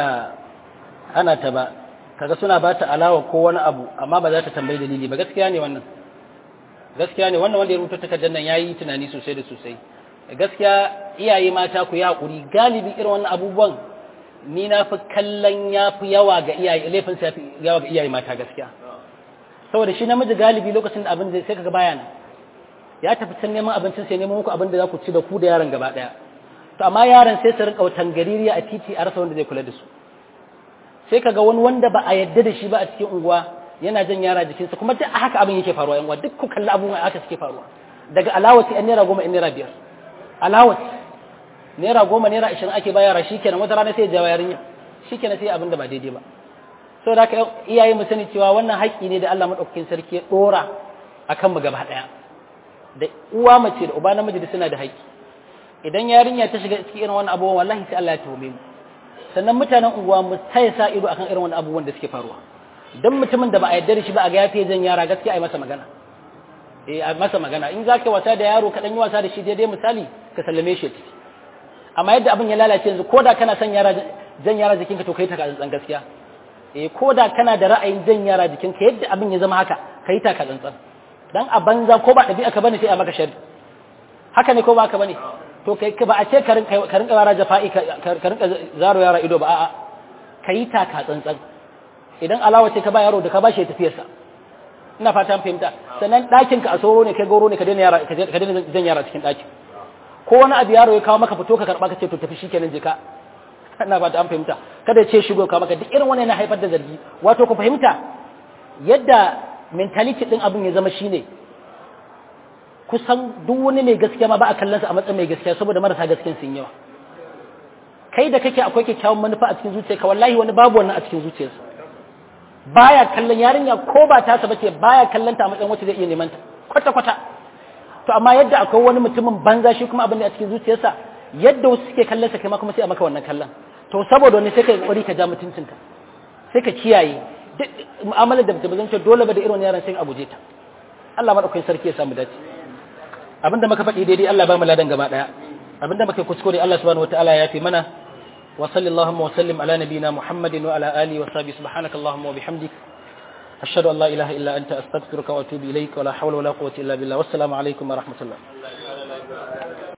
hana ta ba kaga suna ba ta alawa ko wani abu amma ba za ta tambayi dalili ba gaskiya ne wannan gaskiya ne wannan wanda ya rubuta takardar nan yayi tunani sosai da sosai gaskiya iyaye mata ku yi hakuri galibi irin wannan abubuwan ni na fi kallon yafi yawa ga iyaye laifin sa yawa ga iyaye mata gaskiya saboda shi namiji galibi lokacin da abin zai sai kaga baya nan ya tafi can neman abincin sai neman muku abin da za ku ci da ku da yaron gaba daya to amma yaron sai su rinka tangaririya a titi a rasa wanda zai kula da su sai kaga wani wanda ba a yadda da shi ba a cikin unguwa yana jan yara jikinsa kuma duk haka abin yake faruwa yan uwa duk ku kalli abubuwan haka suke faruwa daga alawati yan naira goma yan naira biyar alawati naira goma naira ashirin ake ba yara shikenan wata rana sai ya jawo yarinya shikenan sai abin da ba daidai ba saboda haka iyaye mu sani cewa wannan haƙƙi ne da Allah madaukakin sarki ya dora akan mu gaba daya da uwa mace da uba namiji da suna da haƙƙi idan yarinya ta shiga cikin irin wannan abubuwan wallahi sai Allah ya tuhume mu sannan mutanen unguwa mu sai sa ido akan irin wannan abubuwan da suke faruwa dan mutumin da ba a yarda da shi ba a ga yafi jan yara gaskiya ai masa magana eh ai masa magana in zaka wasa da yaro ka dan yi wasa da shi daidai misali ka sallame shi amma yadda abin ya lalace yanzu koda kana son yara jan yara jikinka to kai ta tsantsan gaskiya eh koda kana da ra'ayin jan yara jikinka yadda abin ya zama haka kai ta tsantsan dan a banza ko ba ɗabi'a ka bane sai a maka sharri haka ne ko ba ka bane to kai ba a ce ka rinka ka rinka yara jafa'i ka rinka zaro yara ido ba a'a kai ta ka tsantsan idan alawa ce ka ba yaro da ka ba shi tafiyarsa ina fata fahimta sannan ɗakin ka a soro ne kai goro ne ka daina yara ka daina jan yara cikin ɗakin ko wani abu yaro ya kawo maka fito ka karɓa ka ce to tafi shikenan je ka ina fata an fahimta kada ya ce shigo ka maka duk irin wannan yana haifar da zargi wato ku fahimta yadda mentality din abin ya zama shine kusan duk wani mai gaskiya ma ba a kallon sa a matsayin mai gaskiya saboda marasa gaskiyan sun yawa kai da kake akwai kyakkyawan manufa a cikin zuciyarka wallahi wani babu wannan a cikin zuciyarsa baya kallon yarinya ko ba ta sa bace baya kallon ta a matsayin wacce zai iya neman ta kwata kwata to amma yadda akwai wani mutumin banza shi kuma abin da a cikin zuciyarsa yadda wasu suke kallon sa kai ma kuma sai a maka wannan kallon to saboda wani sai kai kokari ka ja mutuncinka sai ka kiyaye duk mu'amalar da ba zan ce dole ba da irin yaran sai a guje ta Allah madaukakin sarki ya samu dace abinda muka faɗi daidai Allah ba mu ladan gaba daya abinda muka kuskure Allah subhanahu wataala ya fi mana wa sallallahu wa sallim ala nabiyyina Muhammadin wa ala alihi wa sahbihi subhanakallahumma wa bihamdik ashhadu an la ilaha illa anta astaghfiruka wa atubu ilaik wa la hawla wa la quwwata illa billah wassalamu alaikum wa rahmatullah